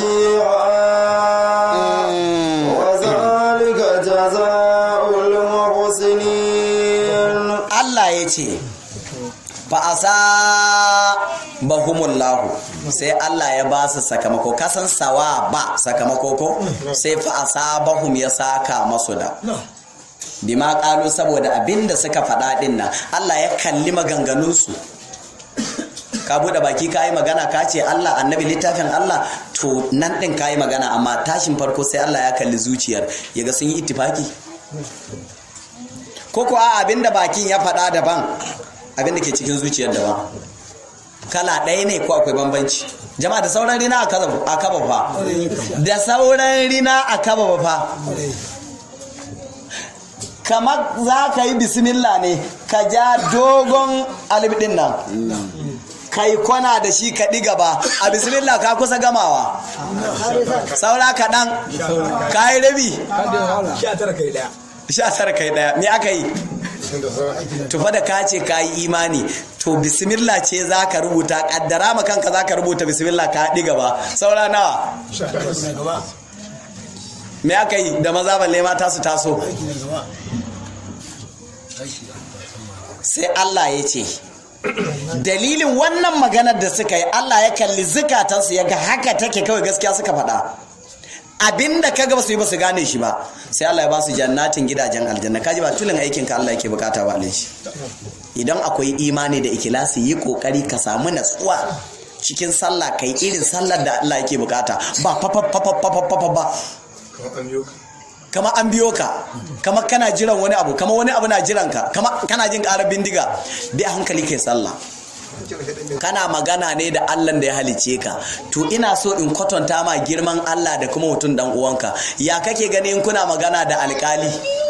فيها وذلك جزاء المحسنين Allah ya ce fa'asa bahumullahu sai Allah ya ba su sakamako kasan sawa ba sakamako ko sai fa'asa bahum ya saka masu da bima ƙalu saboda abinda suka faɗa ɗin nan Allah ya kalli maganganunsu ka buɗe baki ka yi magana ka ce Allah annabi littafin Allah to nan ɗin ka yi magana amma tashin farko sai Allah ya kalli zuciyar ya ga sun yi ittifaki ko ko a abinda bakin ya faɗa daban abinda ke cikin zuciyar daban kala ɗaya ne ko akwai bambanci jama'a da sauran rina a kaba fa da sauran rina a kaba fa kamar za ka yi bismillah ne ka ja dogon alif ɗin nan kai kwana da shi ka ɗi gaba a bismillah ka kusa gamawa saura kaɗan ka yi rabi sha tara kai daya sha tara kai ɗaya me aka yi tufa da ka ce ka yi imani to bismillah ce za ka rubuta kaddara ma kanka za ka rubuta bismillah ka haɗi gaba saura nawa me aka yi da maza balle mata su taso sai Allah ya ce dalilin wannan maganar da suka yi Allah ya kalli zukatansu ya ga haka take kawai gaskiya suka faɗa abinda ka ga ba su yi ba su gane shi ba sai Allah ya ba su jannatin gidajen aljanna kaji ba tulin aikin ka Allah yake bukata ba shi idan akwai imani da ikilasi yi kokari ka samu natsuwa cikin sallah kai irin sallar da Allah yake bukata ba fa fa fa fa fa ba kama an biyo ka kama kana jiran wani abu kama wani abu na jiran ka kama kana jin karar bindiga bi a hankali kai sallah kana magana ne da Allah da ya halice ka to ina so in kwatanta ma girman Allah da kuma mutum dan uwanka ya kake ganin kuna magana da alkali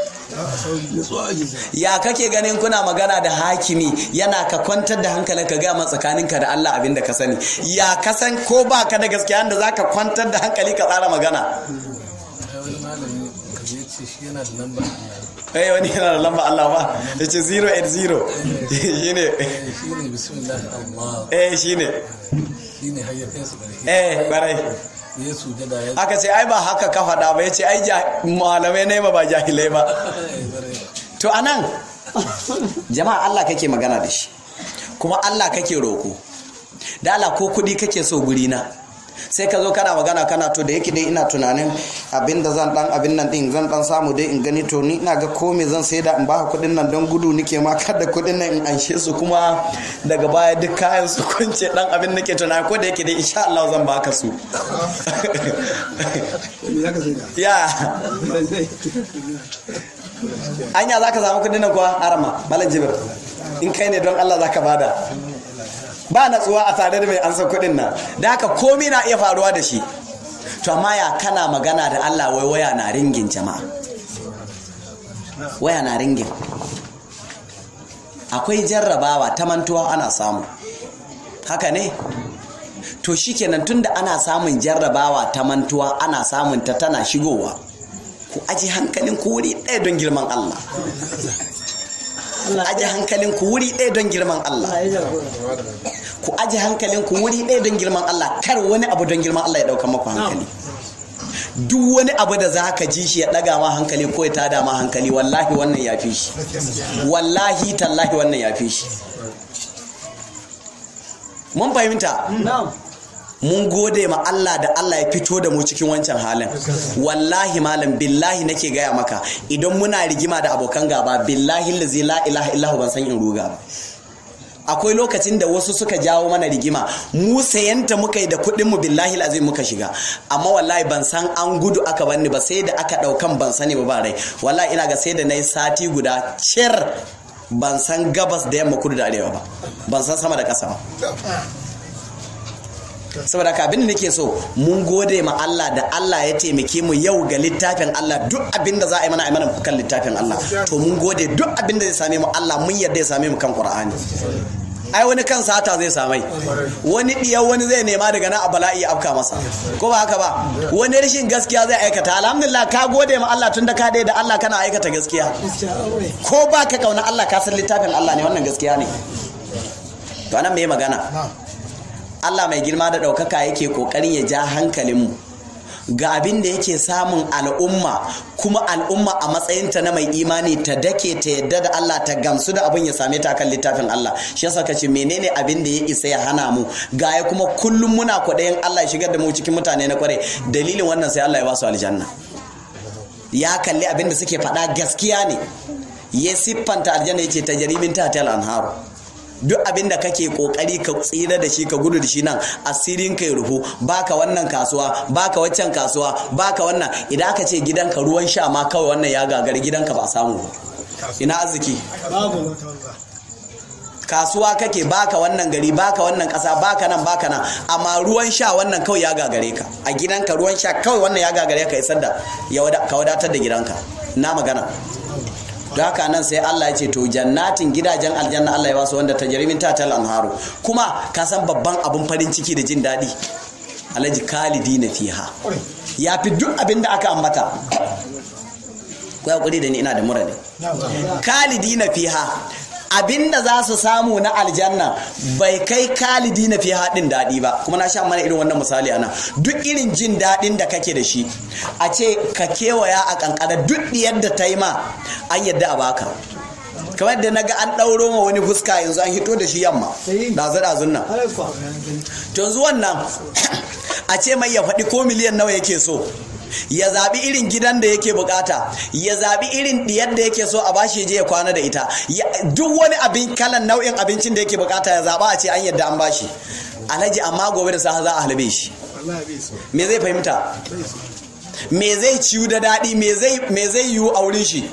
ya kake ganin kuna magana da hakimi yana ka kwantar da hankalin ka gama tsakaninka da Allah abinda ka sani ya kasan ko ba ka da gaskiya da zaka kwantar da hankali ka tsara magana wani malami kaje ce shi yana da lamba eh wani yana da lamba Allah ba ya ce 080 shine shi ne bismillah Allah eh shine shi ne hayyafin su ƙarfi eh barai ya sujada ya aka ce ai ba haka ka faɗa ba ya ce ai ja- malamai ne ba ba jahilai ba to anan jama'a Allah kake magana da shi kuma Allah kake roko da Allah ko kuɗi kake so guri na sai ka zo kana magana kana to da yake dai ina tunanin abin da zan dan abin nan din zan dan samu dai in gani to ni ina ga ko me zan sai da in baka kuɗin nan don gudu nike ma kada kuɗin nan in anshe su kuma daga baya duk kayan su kunce dan abin nake tunani ko da yake dai insha Allah zan baka su me zaka sai da ya anya za ka samu kudin nan kuwa arama malam jibir in kai ne don allah za ka bada ba natsuwa a tare da mai ansa kudin nan da haka komi na iya faruwa da shi to amma ya kana magana da allah wai waya na ringin jama'a waya na ringin akwai jarrabawa ta mantuwa ana samu haka ne to shikenan tunda ana samun jarrabawa ta mantuwa ana samun ta tana shigowa ku aji hankalin ku wuri ɗaya don girman Allah aji hankalin ku wuri ɗaya don girman Allah ku aji hankalin ku wuri ɗaya don girman Allah kar wani abu don girman Allah ya ɗauka maku hankali duk wani abu da za ka ji shi ya ɗaga ma hankali ko ya tada ma hankali wallahi wannan ya fi shi wallahi tallahi wannan ya fi shi mun fahimta mun gode ma Allah da Allah ya fito da mu cikin wancan halin wallahi malam billahi nake gaya maka idan muna rigima da abokan gaba billahi lazi la ilaha illahu ban san in ruga ba akwai lokacin da wasu suka jawo mana rigima mu sayanta muka yi da kuɗin mu billahi azim muka shiga amma wallahi ban san an gudu aka banni ba sai da aka ɗaukan ban sani ba ba rai wallahi ina ga sai da na yi sati guda cir ban san gabas da yamma kudu da arewa ba ban san sama da ƙasa ba saboda ka abin da nake so mun gode ma Allah da Allah ya taimake mu yau ga littafin Allah duk abin da za a yi mana a yi mana kan littafin Allah to mun gode duk abin da zai same mu Allah mun yarda ya same mu kan Qur'ani ai wani kan sata zai samai wani diyar wani zai nema daga nan a bala'i ya afka masa ko ba haka ba wani rashin gaskiya zai aikata alhamdulillah ka gode ma Allah tunda ka da Allah kana aikata gaskiya ko ba ka kauna Allah ka san littafin Allah ne wannan gaskiya ne to anan me magana Allah mai girma da ɗaukaka yake ƙoƙarin ya ja hankalinmu ga abin da yake samun al'umma kuma al'umma a matsayinta na mai imani ta dake ta yadda da Allah ta gamsu da abin ya same ta kan littafin Allah shi yasa kace menene abin da ya isa ya hana mu ga ya kuma kullum muna kwaɗayin Allah ya shigar da mu cikin mutane na kware dalilin wannan sai Allah ya ba su aljanna ya kalli abin da suke faɗa gaskiya ne ya siffanta aljanna yace tajrimin tahtal anharu duk abin da kake kokari ka tsira da shi ka gudu da shi nan asirin kai rufu baka wannan kasuwa baka waccan kasuwa baka wannan idan aka ce gidanka ruwan sha ma kawai wannan ya gagari gidanka ba samu ba ina arziki kasuwa kake baka wannan gari baka wannan kasa baka nan baka nan amma ruwan sha wannan kawai ya gagare ka a gidanka ruwan sha kawai wannan ya gagare ka isar da ka wadatar da gidanka na magana don haka nan sai Allah ya ce to jannatin gidajen aljanna Allah ya basu wanda ta jarimin tatal anharu kuma ka san babban abun farin ciki da jin daɗi alhaji kalidi na fiha ya fi duk abin da aka ambata ku ya da ni ina da mura ne kalidi na fiha abinda za su samu na aljanna bai kai kalidi na fi haɗin daɗi ba kuma na sha mana irin wannan misali ana duk irin jin daɗin da kake da shi a ce ka kewaya a kankara duk yadda ta yi ma an yadda a baka kamar da naga an ɗauro ma wani fuska yanzu an hito da shi yamma ɗazu ɗazun nan to yanzu wannan a ce mai ya faɗi ko miliyan nawa yake so ya zaɓi irin gidan da yake bukata ya zaɓi irin ɗiyar da yake so a bashi je ya kwana da ita duk wani abin kalan nau'in abincin da yake bukata ya zaɓa a ce an yadda an bashi alhaji amma gobe da safe za a halbe shi me zai fahimta me zai ciwu da daɗi me zai yiwu a wurin shi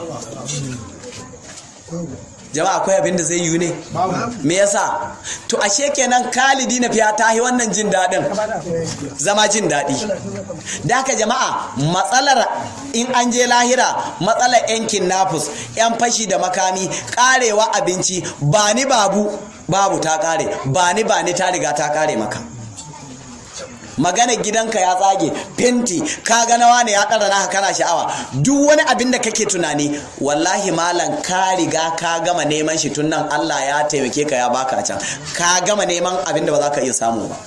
jama'a akwai abin da zai yiwu ne me yasa to ashe kenan kalidi na fiya tahi wannan jin daɗin zama jin daɗi da haka jama'a matsalar in an je lahira matsalar yankin nafus yan fashi da makami karewa abinci ba ni babu babu ta kare ba ni ba ni ta riga ta kare maka magana gidanka ya tsage fenti ka ga nawa ne ya ɗara naka kana sha'awa duk wani abin da kake tunani wallahi malam ka riga ka gama neman shi tun nan Allah ya taimake ka ya baka can ka gama neman abin da ba za ka iya samu ba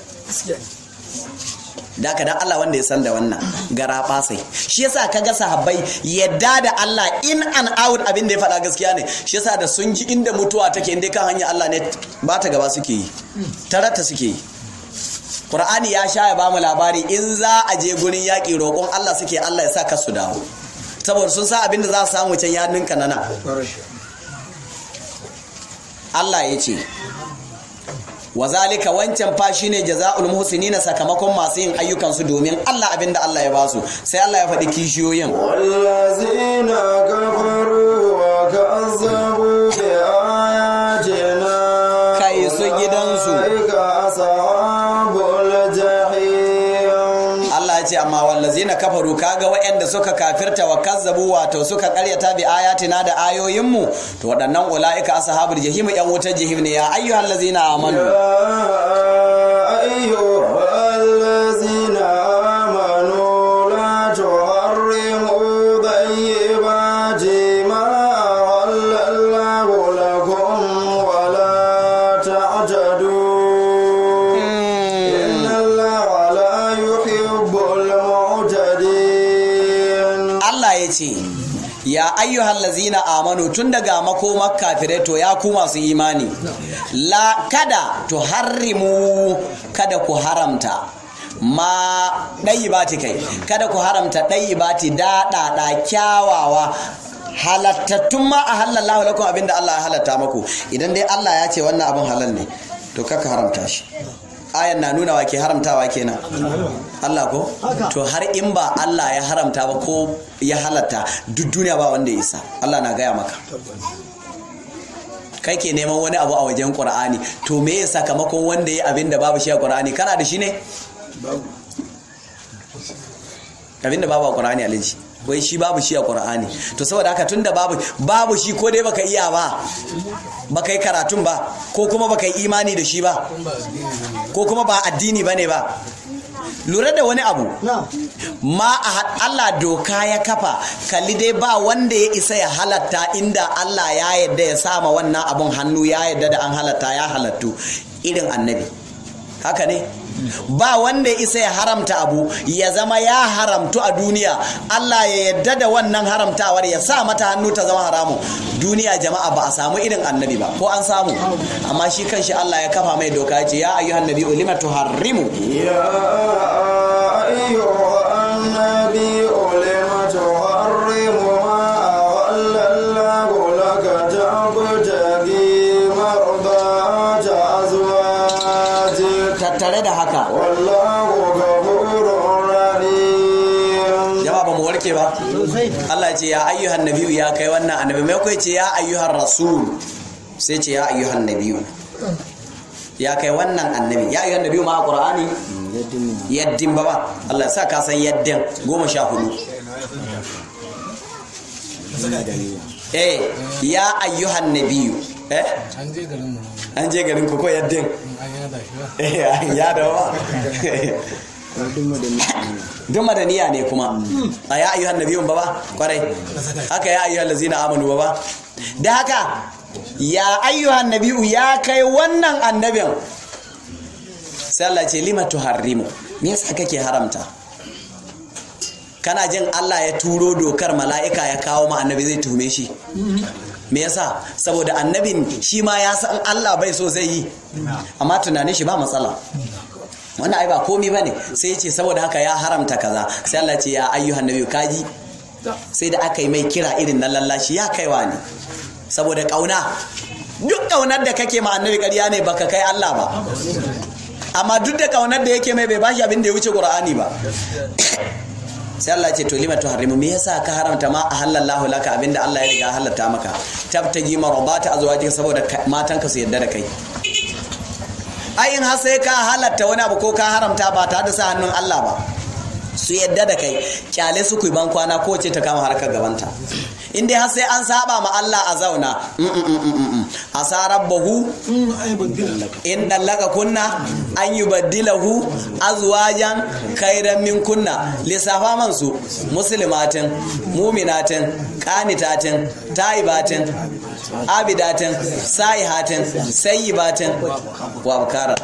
da dan Allah wanda ya san da wannan gara basai shi yasa kaga sahabbai yadda da Allah in and out abin da ya faɗa gaskiya ne shi yasa da sun ji inda mutuwa take inda kan hanyar Allah ne ba ta gaba suke yi tarata suke yi Qur'ani ya sha ya bamu labari in za a je gurin yaƙi roƙon Allah suke Allah ya sa ka su dawo saboda sun sa abin da za su samu can ya ninka nana Allah ya ce wa zalika wancan fa shine jazaul muhsinina sakamakon masu yin ayyukan su domin Allah abinda Allah ya basu sai Allah ya faɗi kishiyoyin wallazina kafaru wa kazzabu bi ayatina kai su gidansu ulaika ashabul jahim Allah ya ce amma wallazina kafaru kaga waɗanda suka kafirta wa kazzabu wato suka karyata bi ayatina da ayoyinmu to waɗannan ulaika ashabul jahim yan wutar jahim ne ya ayyuhal ladzina amanu أيها الذين آمنوا لا تحرموا طيبات ما أحل الله لكم ولا تعتدوا إن الله لا يحب المعتدين Allah ya ce ya ayyuhal lazina amanu tun daga makomar kafirai to ya ku masu imani la kada to harrimu kada ku haramta ma ɗayi bati kai kada ku haramta ɗayi bati daɗaɗa kyawawa halattattun ma a halallahu lakum abinda Allah ya halatta maku idan dai Allah ya ce wannan abin halal ne to kaka haramta shi ayan na nuna wa ke haramtawa kenan Allah ko to har in ba Allah ya haramta ba ko ya halatta duk duniya ba wanda ya isa Allah na gaya maka kai ke neman wani abu a wajen qur'ani to me ya sakamakon wanda ya abin da babu shi a qur'ani kana da shi ne abin da babu a qur'ani alaji wai shi babu shi a qur'ani to saboda haka tunda babu babu shi ko dai baka iya ba baka yi karatun ba ko kuma baka yi imani da shi ba ko kuma ba addini bane ba lura da wani abu na'am ma a had- Allah doka ya kafa kalli dai ba wanda ya isa ya halatta inda Allah ya yadda ya sama wannan abun hannu ya yadda da an halatta ya halattu irin annabi haka ne ba wanda ya isa ya haramta abu ya zama ya haramtu a duniya Allah ya yadda da wannan haramtawar ya sa mata hannu ta zama haramu duniya jama'a ba a samu irin annabi ba ko an samu amma shi kanshi Allah ya kafa mai doka ya ce ya ayyuhan nabi lima tuharrimu يا أيها النبي لم تحرم ما أحل الله لك تبتغي مرضات أزواجك tattare da haka والله غفور رحيم jama'a ba mu warke ba sosai Allah ya ce ya ayyuhan nabiyu ya kai wannan annabi mai kai ce ya ayyuhan rasul sai ce ya ayyuhan nabiyu ya kai wannan annabi ya ayyuhan nabiyu ma a qur'ani yaddin ba ba Allah ya sa ka san yaddin goma sha hudu eh ya ayyuhan nabiyu eh an je garin mu an je garin ku ko yaddin an yada shi ba eh ya da ba duk madaniya ne kuma a ya ayyuhan nabiyun ba ba kwarai haka ya ayyuhan lazina amanu ba ba da haka ya ayyuhan nabiyu ya kai wannan annabin sai Allah ce lima tuharrimu me yasa kake haramta kana jin Allah ya turo dokar mala'ika ya kawo ma annabi zai tuhume shi me yasa saboda annabin shi ma ya san Allah bai so zai yi amma tunanin shi ba matsala wannan ai ba komi bane sai ya ce saboda haka ya haramta kaza sai Allah ce ya ayyuhan nabiyyu kaji sai da aka yi mai kira irin na lallashi ya kaiwa ne saboda kauna duk kaunar da kake ma annabi ƙarya ne baka kai Allah ba amma duk da kaunar da yake mai bai bashi abin da ya wuce Qur'ani ba sai Allah ce to lima tuharrimu me yasa ka haramta ma ahallallahu laka abinda Allah ya riga halatta maka tabtaji marabata azwajika saboda matanka su yadda da kai ai in har sai ka halatta wani abu ko ka haramta ba tare da sa hannun Allah ba su yadda da kai kyale su ku ban kwana ko ce ta kama harkar gabanta in dai har sai an saba ma Allah a zauna asa rabbahu in dallaka kunna an yubaddilahu azwajan khairan min kunna lissafa man su muslimatin muminatin qanitatin taibatin abidatin saihatin sayyibatin wa abkara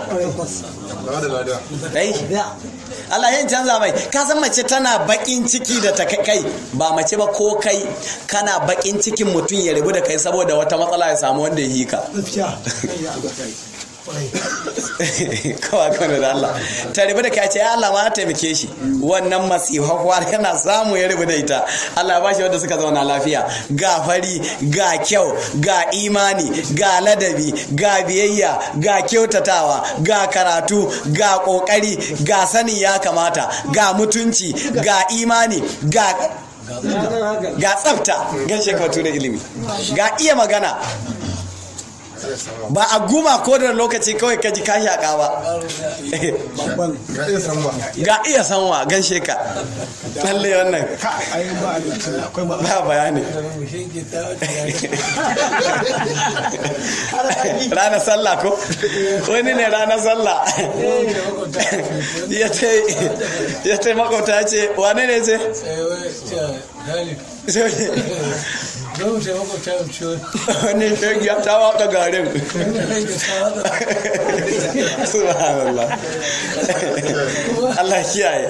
dai Allah yin canza mai ka san mace tana bakin ciki da ta kai ba mace ba ko kai kana bakin cikin mutum ya rabu da kai saboda wata matsala ya samu wanda ya yi ka kawai kawai da Allah ta rabu da kai ce ya Allah ma taimake shi wannan masifafuwa yana samu ya rabu da ita Allah ya bashi wanda suka zauna lafiya ga fari ga kyau ga imani ga ladabi ga biyayya ga kyautatawa ga karatu ga kokari ga sanin ya kamata ga mutunci ga imani ga ga tsafta gan shekatu da ilimi ga iya magana ba a guma ko da lokaci kawai ka ji ka shaƙa ba ga iya samuwa ga iya sanwa gan sheka lalle wannan ai ba abinci akwai ba ba bayani mu shege ta ranar sallah ko wani ne ranar sallah ya ce ya ce makwabta ya ce wane ne ce don mu taimako ta yi ciwo wani shegi ya ta waka garin subhanallah Allah kiyaye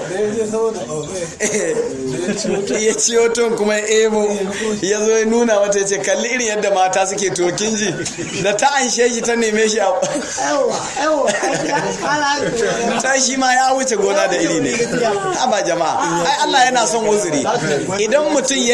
ya ciyo ton kuma ya ebo ya zo ya nuna mata ya ce kalli irin yadda mata suke tokin ji da ta anshe shi ta neme shi a yawa yawa ana ta shi ma ya wuce gona da iri ne haba jama'a ai Allah yana son uzuri idan mutum ya yi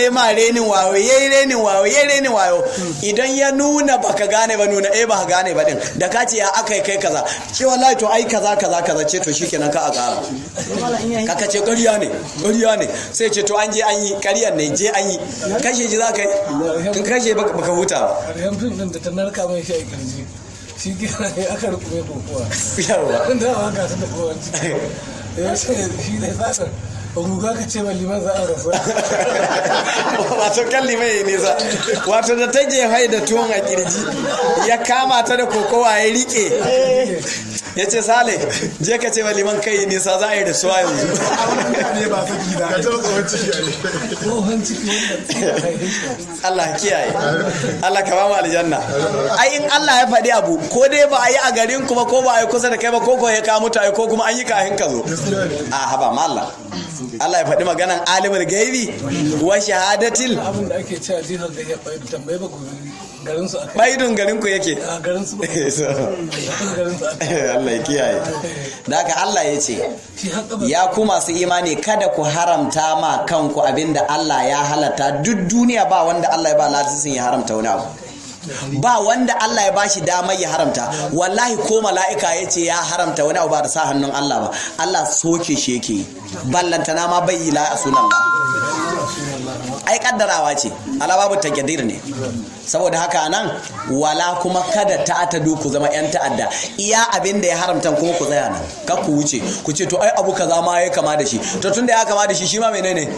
ya ma renin wayo ya yi renin wayo ya yi renin wayo idan ya nuna baka gane ba nuna eh ba gane ba din da ka ce ya aka yi kai kaza ce wallahi to ai kaza kaza kaza ce to shikenan ka a kara kaka ce ƙarya ne ƙarya ne sai ce to an je an yi ƙaryar ne je an yi kashe ji za ka yi in kashe baka baka huta ba ƙarshen fim ɗin da ta narka mai shi a ƙirji shi kenan ya aka rukume kokowa yawa ɗin da ba ka ta da kowa ciki ya ce shi ne tsatsar ruga ka ce ma liman za a rasu wato kalli mai nisa wato da ta jefai da tuwon a kirji ya kama ta da kokowa ya rike ya ce sale je ka ce wa liman kai nisa za a yi da suwa yanzu ne ba saki da ka taɓa tsohon ciki a ne tsohon ciki wanda Allah kiyaye Allah ka ba mu aljanna ai in Allah ya faɗi abu ko dai ba a yi a garin kuma ko ba a yi kusa da kai ba ko ko ya ka mutu ai ko kuma an yi kahin ka zo a haba ma Allah Allah ya faɗi maganan alimul gaibi wa shahadatil abin da ake cewa jihar da ya bai tambaye ba gobe garin su aka baidun garin ku yake a garin su ba garin su aka Allah ya kiyaye da haka Allah ya ce shi haka ba ya ku masu imani kada ku haramta ma kanku abinda Allah ya halatta duk duniya ba wanda Allah ya ba lasisin ya haramta wani abu ba wanda Allah ya bashi damar ya haramta wallahi ko mala'ika ya ce ya haramta wani abu ba da sa hannun Allah ba Allah soke shi yake yi. ballantana ma bai yi la a sunan Allah ai kaddarawa ce ala babu takdir ne saboda haka nan wala kuma kada ta ta ku zama yan ta'adda iya abin da ya haramta kuma ku tsaya nan kar ku wuce ku ce to ai abu kaza ma ya kama da shi to tunda ya kama da shi shi ma menene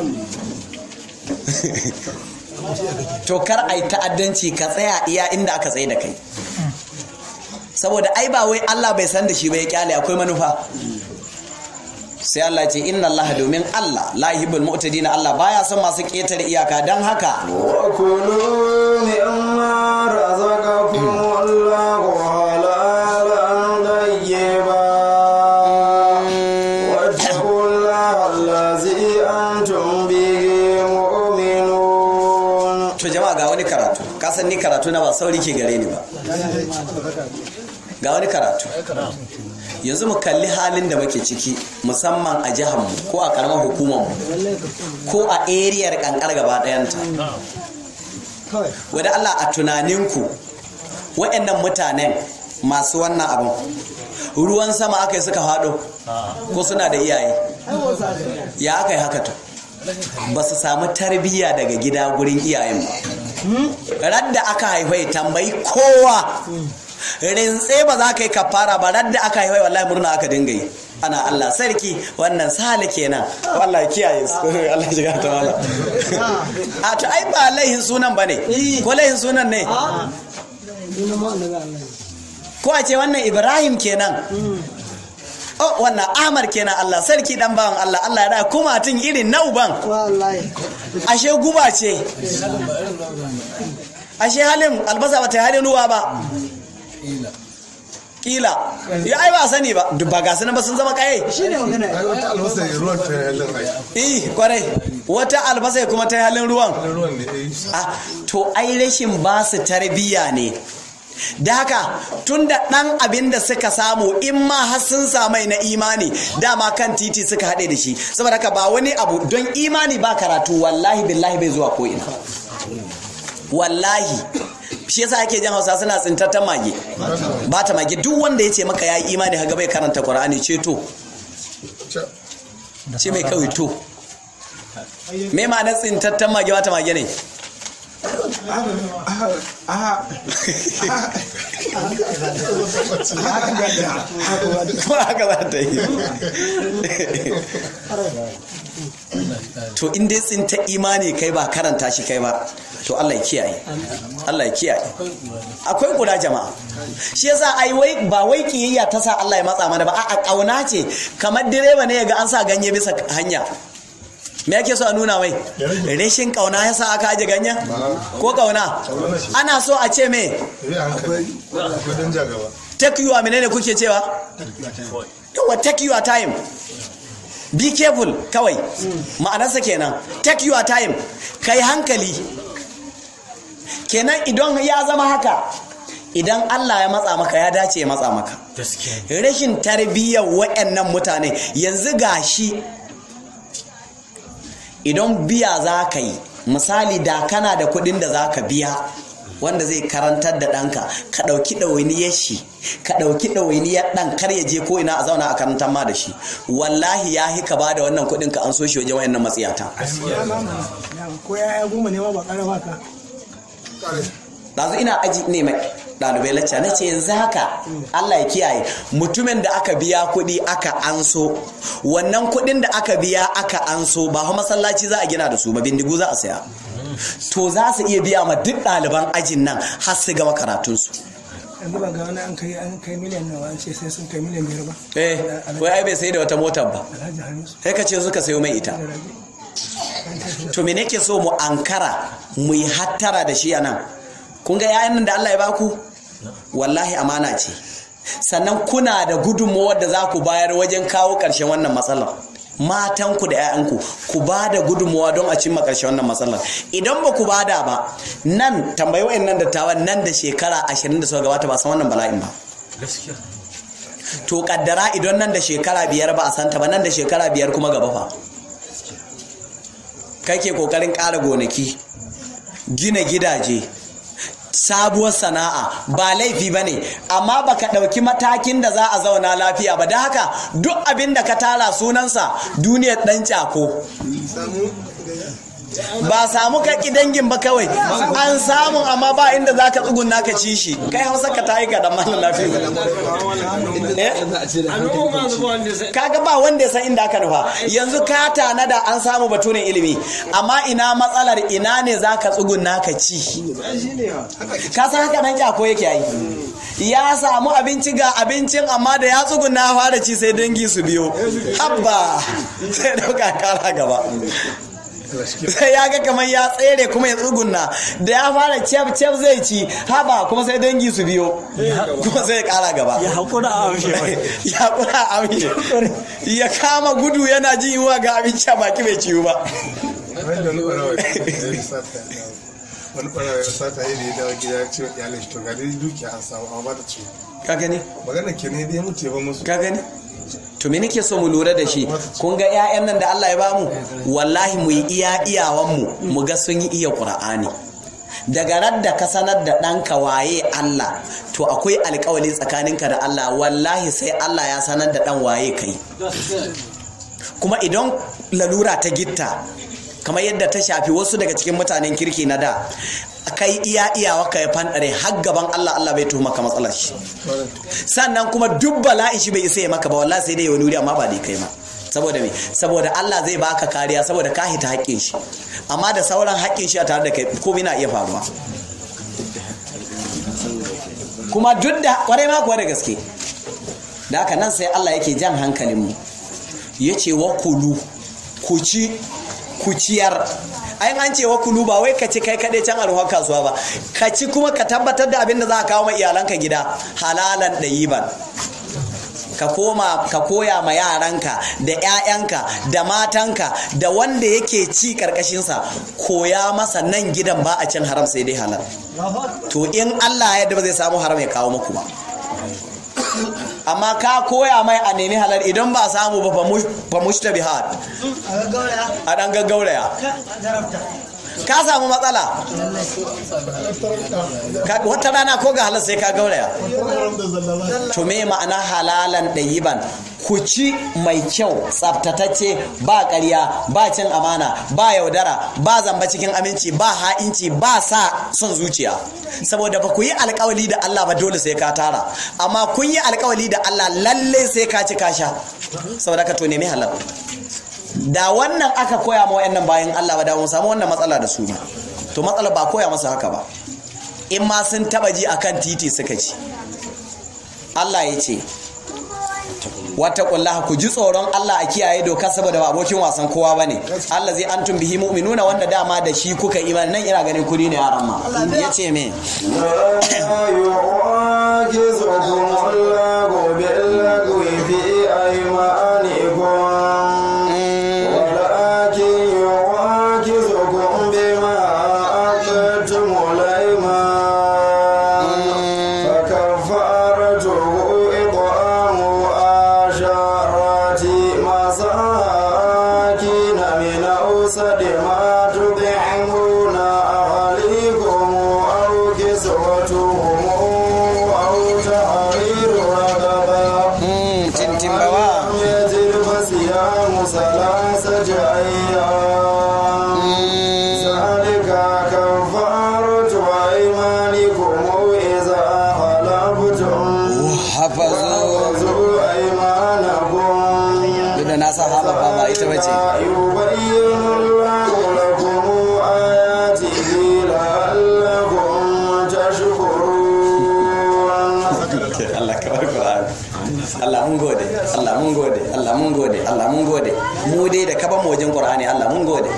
to kar ai ta'addanci ka tsaya iya inda aka tsaye da kai saboda ai ba wai Allah bai san da shi ba ya kyale akwai manufa sai Allah ce inna Allah domin Allah la yuhibbul mu'tadin Allah baya son masu ketare iyaka dan haka وكلوا مما رزقكم الله حلالا طيبا واتقوا الله الذي أنتم به مؤمنون to jama'a ga wani karatu kasan ni karatu na ba sauri ke gare ni ba ga wani karatu yanzu mu kalli halin da muke ciki musamman a jiharmu ko a karamar hukumarmu ko a eriyar kankar gaba ɗayanta wadda Allah a tunaninku waɗannan mutanen masu wannan abin ruwan sama aka yi suka faɗo ko suna da iyaye ya aka yi haka to ba su samu tarbiyya daga gida gurin iyayen ba radda aka haifai tambayi kowa rintse ba za ka yi kafara ba radda aka haifai wallahi murna aka dinga yi ana Allah sarki wannan sale kenan wallahi kiyaye su Allah ya shiga ta wala a to ai ba laihin sunan bane ko laihin sunan ne ko a ce wannan Ibrahim kenan oh wannan Ahmad kenan Allah sarki dan bawan Allah Allah ya da kuma tun irin na uban wallahi ashe guba ce ashe halin albasa ba ta yi halin ruwa ba kila ya ai ba sani ba duk ba gasu nan ba sun zama kaye shine magana ai wata albasa ya ruwan ta halin ai eh kwarai wata albasa kuma ta yi halin ruwan ruwan ne eh ah to ai rashin ba su tarbiyya ne da haka tun da ɗan abin da suka samu in ma har sun samai na imani dama kan titi suka haɗe da shi saboda haka ba wani abu don imani ba karatu wallahi billahi bai zuwa ko ina wallahi shi yasa ake jan hausa suna tsintattan mage ba ta mage duk wanda ya ce maka ya yi imani haga bai karanta qur'ani ce to Ca- ce mai kawai to me ma'anar tsintattan mage ba ta mage ne kuma haka za ta yi to in dai tsinta imani kai ba karanta shi kai ba to Allah ya kiyaye Allah ya kiyaye akwai kula jama'a shi yasa ai wai ba wai kiyayya ta sa Allah ya matsa mana ba a'a kauna ce kamar direba ne yaga an sa ganye bisa hanya me yake so a nuna mai rashin kauna ya sa aka aje ganyen ko kauna ana so a ce me eh hankali akwai dan jagaba take you a menene kuke cewa yawa take your time be careful kawai ma'anarsa kenan take your time kai hankali kenan idan ya zama haka idan Allah ya matsa maka ya dace ya matsa maka rashin tarbiyyar waɗannan mutane yanzu gashi idan biya za ka yi misali da kana da kuɗin da za ka biya wanda zai karantar da ɗanka ka ɗauki ɗawainiyar shi ka ɗauki ɗawainiyar ɗan kar ya je ko ina a zauna a karantar ma da shi wallahi ya hi ka ba da wannan kuɗin ka an so shi wajen wayannan matsiyata ko ya goma ne ma ba ƙara baka ɗazu ina aji ne mai ɗalibai lacca na ce yanzu haka Allah ya kiyaye mutumin da aka biya kuɗi aka anso wannan kuɗin da aka biya aka anso ba fa masallaci za a gina da su ba bindigu za a saya to za su iya biya ma duk ɗaliban ajin nan har su gama karatunsu yanzu ba ga wani an kai an kai miliyan nawa an ce sai sun kai miliyan biyar ba eh wai ai bai sai da wata motar ba alhaji hamisu sai ka ce suka sayo mai ita da rabi to me nake so mu ankara mu yi hattara da shi a nan kun ga yayan nan da Allah ya baku wallahi amana ce sannan kuna da gudunmawar da za ku bayar wajen kawo ƙarshen wannan matsalar matanku da 'ya'yanku ku ba da gudunmawa don a cimma ƙarshen wannan matsalar idan ba ku bada ba nan tambayi wa'in nan dattawan nan da shekara ashirin da suka gabata ba san wannan bala'in ba to kaddara idan nan da shekara biyar ba a santa ba nan da shekara biyar kuma gaba fa kai ke kokarin ƙara gonaki gina gidaje sabuwar sana'a ba laifi ba ne amma baka ɗauki matakin da za a zauna lafiya ba da haka duk abin da ka tara sunansa duniyar ɗan cako ba samu kaki dangin ba kawai an samu amma ba inda za ka tsugunna ka ci shi kai hausa ka ta yi ka dan malin lafiya kaga ba wanda ya san inda aka nufa yanzu ka tanada an samu baturin ilimi amma ina matsalar ina ne za ka tsugunna ka ci ka san haka dan kyako yake yi ya samu abinci ga abincin amma da ya tsugunna fara ci sai dangi su biyo habba sai dauka kara gaba sai ya ga kamar ya tsere kuma ya tsugunna da ya fara cef cef zai ci haba kuma sai dangi su biyo kuma sai ya kara gaba ya hakura a amshe ya hakura a amshe ya kama gudu yana jin yiwuwa ga abinci a baki bai ciwu ba wani da wani ɓarawa ya sata wani ɓarawa ya sata yi da ya dawo gida ya ce wa iyalin shi to ga dai dukiya an samu amma ba ta ciwo ka gani magana ke ne dai ya mutu ya ba musu ka gani to me nake so mu lura da shi kun ga 'ya'yan nan da Allah ya bamu wallahi mu yi iya iyawan mu mu ga sun yi iya Qur'ani daga radda ka sanar da ɗanka waye Allah to akwai alkawali tsakaninka da Allah wallahi sai Allah ya sanar da ɗan waye kai kuma idan lalura ta gitta kamar yadda ta shafi wasu daga cikin mutanen kirki na da kai iya iyawa ka ya fanɗare har gaban Allah Allah bai tuhuma ka matsalar shi sannan kuma duk bala'in shi bai isa ya maka ba wallahi sai dai wani wuri amma ba dai kai ma saboda me saboda Allah zai baka kariya saboda ka hita haƙƙin shi amma da sauran haƙƙin shi a tare da kai komai na iya faruwa kuma duk da kwarai ma kuwa da gaske da haka nan sai Allah yake jan hankalinmu ya ce wa kulu ku ci ku ciyar ayin an ce wa kulu ba wai ka ci kai kaɗai can alhuwar kasuwa ba ka ci kuma ka tabbatar da abin da za a kawo ma iyalanka gida halalan ɗayiban ka koma ka koya ma yaranka da 'ya'yanka da matanka da wanda yake ci karkashinsa koya masa nan gidan ba a cin haram sai dai halal to in Allah ya ba zai samu haram ya kawo muku ba amma ka koya mai a nemi halal idan ba samu ba fa mushtabihat a dan gaggauraya ka samu matsala wata rana ko ga halar sai ka gauraya to me ma'ana halalan ɗayiban ku ci mai kyau tsaftatacce ba ƙarya ba cin amana ba yaudara ba zamba cikin aminci ba ha'inci ba sa son zuciya saboda ba ku yi alkawali da Allah ba dole sai ka tara amma kun yi alkawali da Allah lalle sai ka ci ka sha saboda ka to nemi halal da wannan aka koya ma wayannan bayan Allah ba da mu samu wannan matsala da su ba to matsala ba koya masa haka ba in ma sun taba ji akan titi suka ci Allah ya ce wata kullaha ku ji tsoron Allah a kiyaye doka saboda ba abokin wasan kowa bane Allah zai antum bihi mu'minuna wanda dama da shi kuka imani nan ina ganin kudi ne yaran ma yace me لا يعجزكم الله باللغو في أيمانكم ولكن يعجزكم بما عقدتم الأيمان فكفارته إطعام عشرة مساكين من أوسط ما تطعمون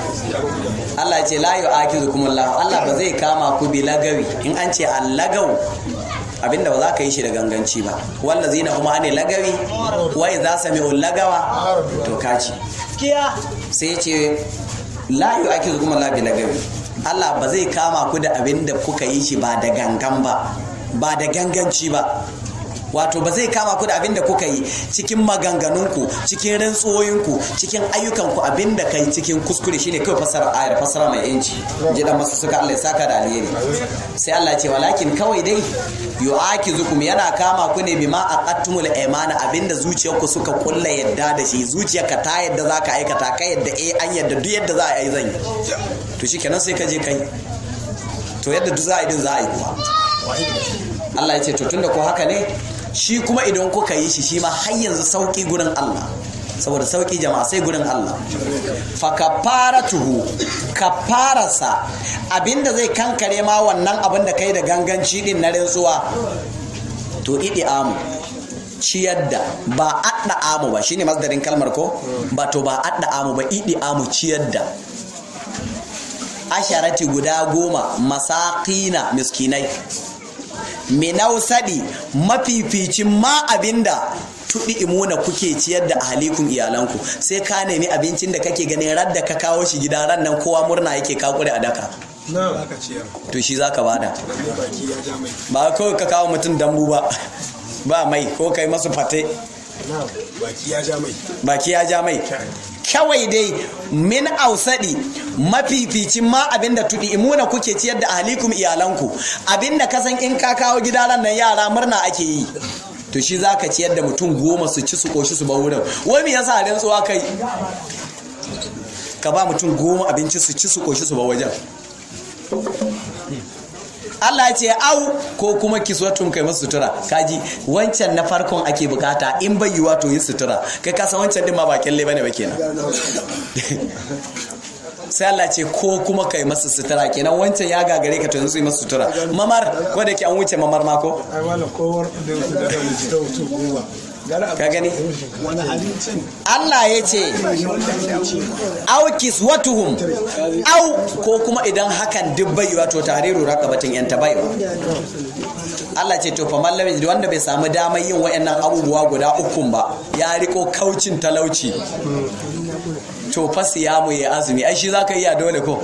Allah ya ce la yu'akizukum Allah Allah ba zai kama ku bi lagawi in an ce allagaw abinda ba za ka yi shi da ganganci ba wallazina huma ne lagawi wa idza sami'u lagawa to kaci sai ya ce la yu'akizukum Allah bi lagawi Allah ba zai kama ku da abinda kuka yi shi ba da gangan ba ba da ganganci ba wato ba zai kama ku da abin da kuka yi cikin maganganunku cikin rantsuwoyinku cikin ayyukanku abin da kai cikin kuskure shine kawai fasara ayar fasara mai yanci ji dan masu suka Allah ya saka da alheri sai Allah ya ce walakin kawai dai yu'akizukum yana kama ku ne bima aqattumul aymana abinda zuciyarku suka kulla yadda da shi zuciyarka ta yadda zaka aikata ka yadda eh an yadda duk yadda za a yi zan yi to shikenan sai ka je kai to yadda duk za a yi din za a yi kuwa Allah ya ce to tunda ko haka ne shi kuma idan kuka yi shi shi ma har yanzu sauki gurin Allah saboda sauki jama'a sai gurin Allah fa kafaratuhu kafararsa abinda zai kankare ma wannan abin da kai da ganganci din na rantsuwa to idi amu ciyar da ba adda amu ba shine masdarin kalmar ko ba to ba adda amu ba idi amu ciyar da asharati guda goma masakina miskinai minausadi mafificin ma abinda tuɗi imuna kuke ciyar da ahalikun iyalanku sai ka nemi abincin da kake ganin radda ka kawo shi gida ran nan kowa murna yake kakure a daka na aka ciyar to shi zaka bada baki ya ja mai ba kawai ka kawo mutum dambu ba ba mai ko kai masu fate na baki ya ja mai baki ya ja mai kawai dai min ausadi mafificin ma abinda tudi imuna kuke ciyar da ahlikum iyalanku abinda ka san in ka kawo gidaran nan yara murna ake yi to shi zaka ciyar da mutum goma su ci su koshi su ba wurin wai me yasa rantsuwa kai ka ba mutum goma abinci su ci su koshi su ba wajen Allah ya ce au ko kuma kiswatun kai masu sutura kaji wancan na farkon ake bukata in bai yiwa to yi sutura kai ka san wancan din ma ba kyalle bane ba kenan sai Allah ce ko kuma kai masu sutura kenan wancan ya gagare ka to yanzu yi masu sutura mamar ko da ke an wuce mamar mako ai wala kowar da su da mu ta wuce goma ka gani wani abincin Allah ya ce au kiswatuhum au ko kuma idan hakan duk bai wato tahriru raqabatin yan tabaiwa Allah ce to fa mallami da wanda bai samu damar yin wayannan abubuwa guda ukun ba ya riko kaucin talauci to fa siyamu ya azumi ai shi zaka iya dole ko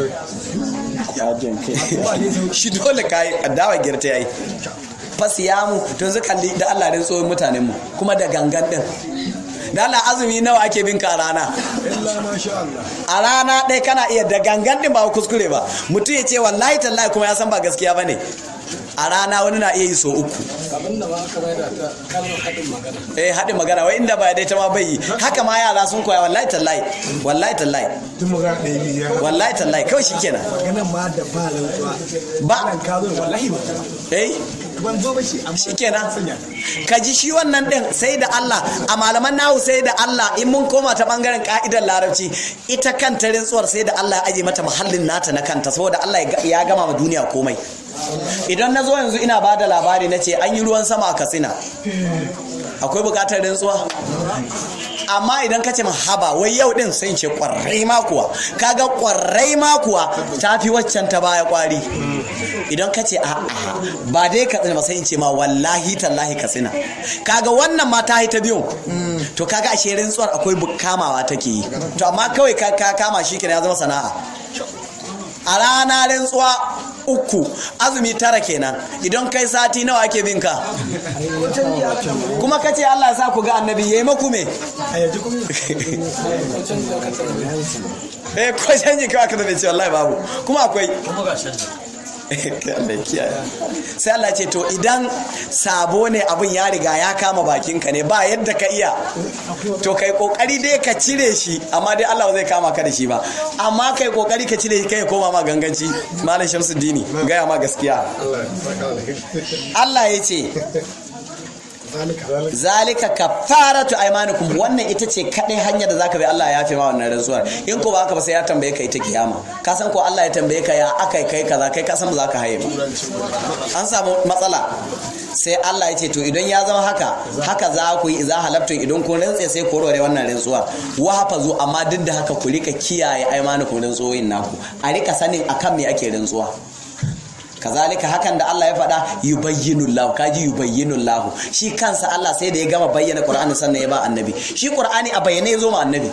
shi dole kai addawa girta yayi fa siyamu to yanzu kalli da Allah rin tsohon mutanen mu kuma da gangan din da Allah azumi nawa ake bin ka a rana illa masha Allah a rana ɗaya kana iya da gangan din ba kuskure ba mutum ya ce wallahi tallahi kuma ya san ba gaskiya bane a rana wani na iya yi so uku abin da ba aka bai da ta kalmar haɗin magana eh haɗin magana wai inda ba dai ta ma bai yi haka ma yara sun koya wallahi tallahi wallahi tallahi tun mu ga ɗaya biyu ya wallahi tallahi kawai shikenan maganan ma da ba rantsuwa ba nan ka zo wallahi ba eh ban zo ba shi amma shikenan ka ji shi wannan din sai da Allah a malaman nahu sai da Allah in mun koma ta bangaren ka'idar larabci ita kanta rintsuwar sai da Allah ya aje mata mahallin nata na kanta saboda Allah ya gama ma duniya komai idan na zo yanzu ina ba da labari na ce an yi ruwan sama a katsina akwai bukatar rintsuwa amma idan ka ce haba wai yau din sai in ce kwarai ma kuwa kaga kwarai ma kuwa ta fi waccan ta baya kwari idan ka ce a'a ba dai ka tsina ba sai in ce ma wallahi tallahi ka tsina kaga wannan ma ta yi ta biyun to kaga a sherin tsuwar akwai kamawa take yi to amma kawai ka ka kama shi kenan ya zama sana'a a rana rantsuwa uku azumi tara kenan idan kai sati nawa ake bin ka kuma ka ce Allah ya sa ku ga annabi yayi maku me a yaji kuma eh ko canji kawai aka zabe ce wallahi babu kuma akwai kuma ga canji Allah ya kiyaye sai Allah ce to idan sabo ne abin ya riga ya kama bakinka ne ba yadda ka iya to kai kokari dai ka cire shi amma dai Allah ba zai kama ka da shi ba amma kai kokari ka cire shi kai ya koma ma ganganci malam Shamsuddini gaya ma gaskiya Allah ya saka alheri Allah ya ce zalika kafaratu aymanikum wannan ita ce kadai hanyar da zaka bi Allah ya yafe ma wannan rantsuwar in ko ba haka ba sai ya tambaye ka ita kiyama ka san ko Allah ya tambaye ka ya akai kai kaza kai ka san ba za ka haye ba an samu matsala sai Allah ya ce to idan ya zama haka haka za ku yi idza halabtun idan kun rantse sai ku rore wannan rantsuwa wa hafazu amma duk da haka ku rika kiyaye aymanikum rantsuwoyin naku a rika sanin akan me ake rantsuwa kazalika hakan da Allah ya faɗa yubayyinu Allah kaji yubayyinu Allah shi kansa Allah sai da ya gama bayyana Qur'ani sannan ya ba annabi shi Qur'ani a bayyane ya zo ma annabi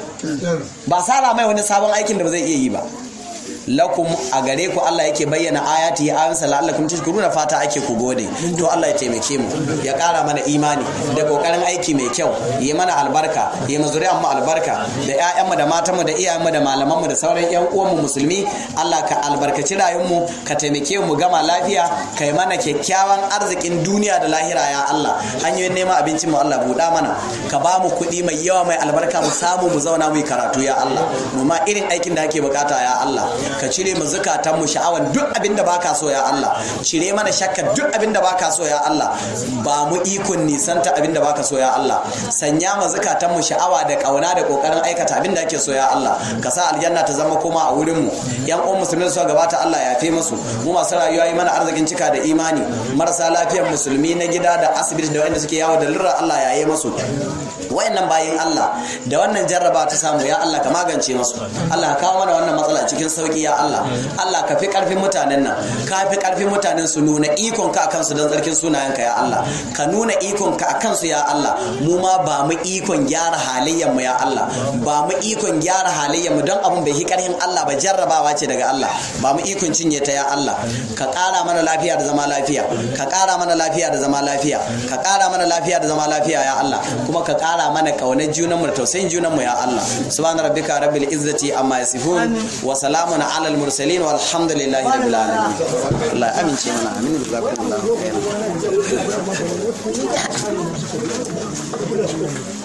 ba sara mai wani sabon aikin da ba zai iya yi ba lakum a gare ku Allah yake bayyana ayati ya ayansa la'allakum tashkuruna fata ake ku gode to Allah ya taimake mu ya kara mana imani da kokarin aiki mai kyau yi mana albarka yi mu zuriyar mu albarka da ƴaƴan mu da matan mu da iyayen mu da malaman mu da sauran ƴan uwan mu musulmi Allah ka albarkaci rayuwar mu ka taimake mu gama lafiya kai mana kyakkyawan arzikin duniya da lahira ya Allah hanyoyin neman abincin mu Allah buɗa mana ka ba mu kuɗi mai yawa mai albarka mu samu mu zauna mu yi karatu ya Allah mu ma irin aikin da ake bukata ya Allah ka cire mu zukatan mu sha'awan duk abin da baka so ya Allah cire mana shakka duk abin da baka so ya Allah ba mu ikon nisanta abin da baka so ya Allah sanya mu zukatan mu sha'awa da kauna da kokarin aikata abin da ake so ya Allah ka sa aljanna ta zama koma a wurin mu yan uwan musulmi su gabata Allah ya fi musu mu masu rayuwa yi mana arzikin cika da imani marasa lafiyar musulmi na gida da asibiti da wanda suke yawo da lurra Allah ya yi musu wayannan bayin Allah da wannan jarraba ta samu ya Allah ka magance musu Allah ka kawo mana wannan matsala cikin sauki ya Allah Allah ka fi karfin mutanen nan ka fi karfin mutanen su nuna ikon ka akan su don tsarkin sunayen ka ya Allah ka nuna ikon ka akan su ya Allah mu ma ba mu ikon gyara halayyar mu ya Allah ba mu ikon gyara halayyar mu don abun bai hi karhin Allah ba jarrabawa ce daga Allah ba mu ikon cinye ta ya Allah ka kara mana lafiya da zama lafiya ka kara mana lafiya da zama lafiya ka kara mana lafiya da zama lafiya ya Allah kuma ka kara mana kaunar junanmu da tausayin junanmu ya Allah subhana rabbika rabbil izzati amma yasifun wa salamun ala al mursalin walhamdulillahi rabbil alamin Allah ya amince mana amin jazakumullahu khairan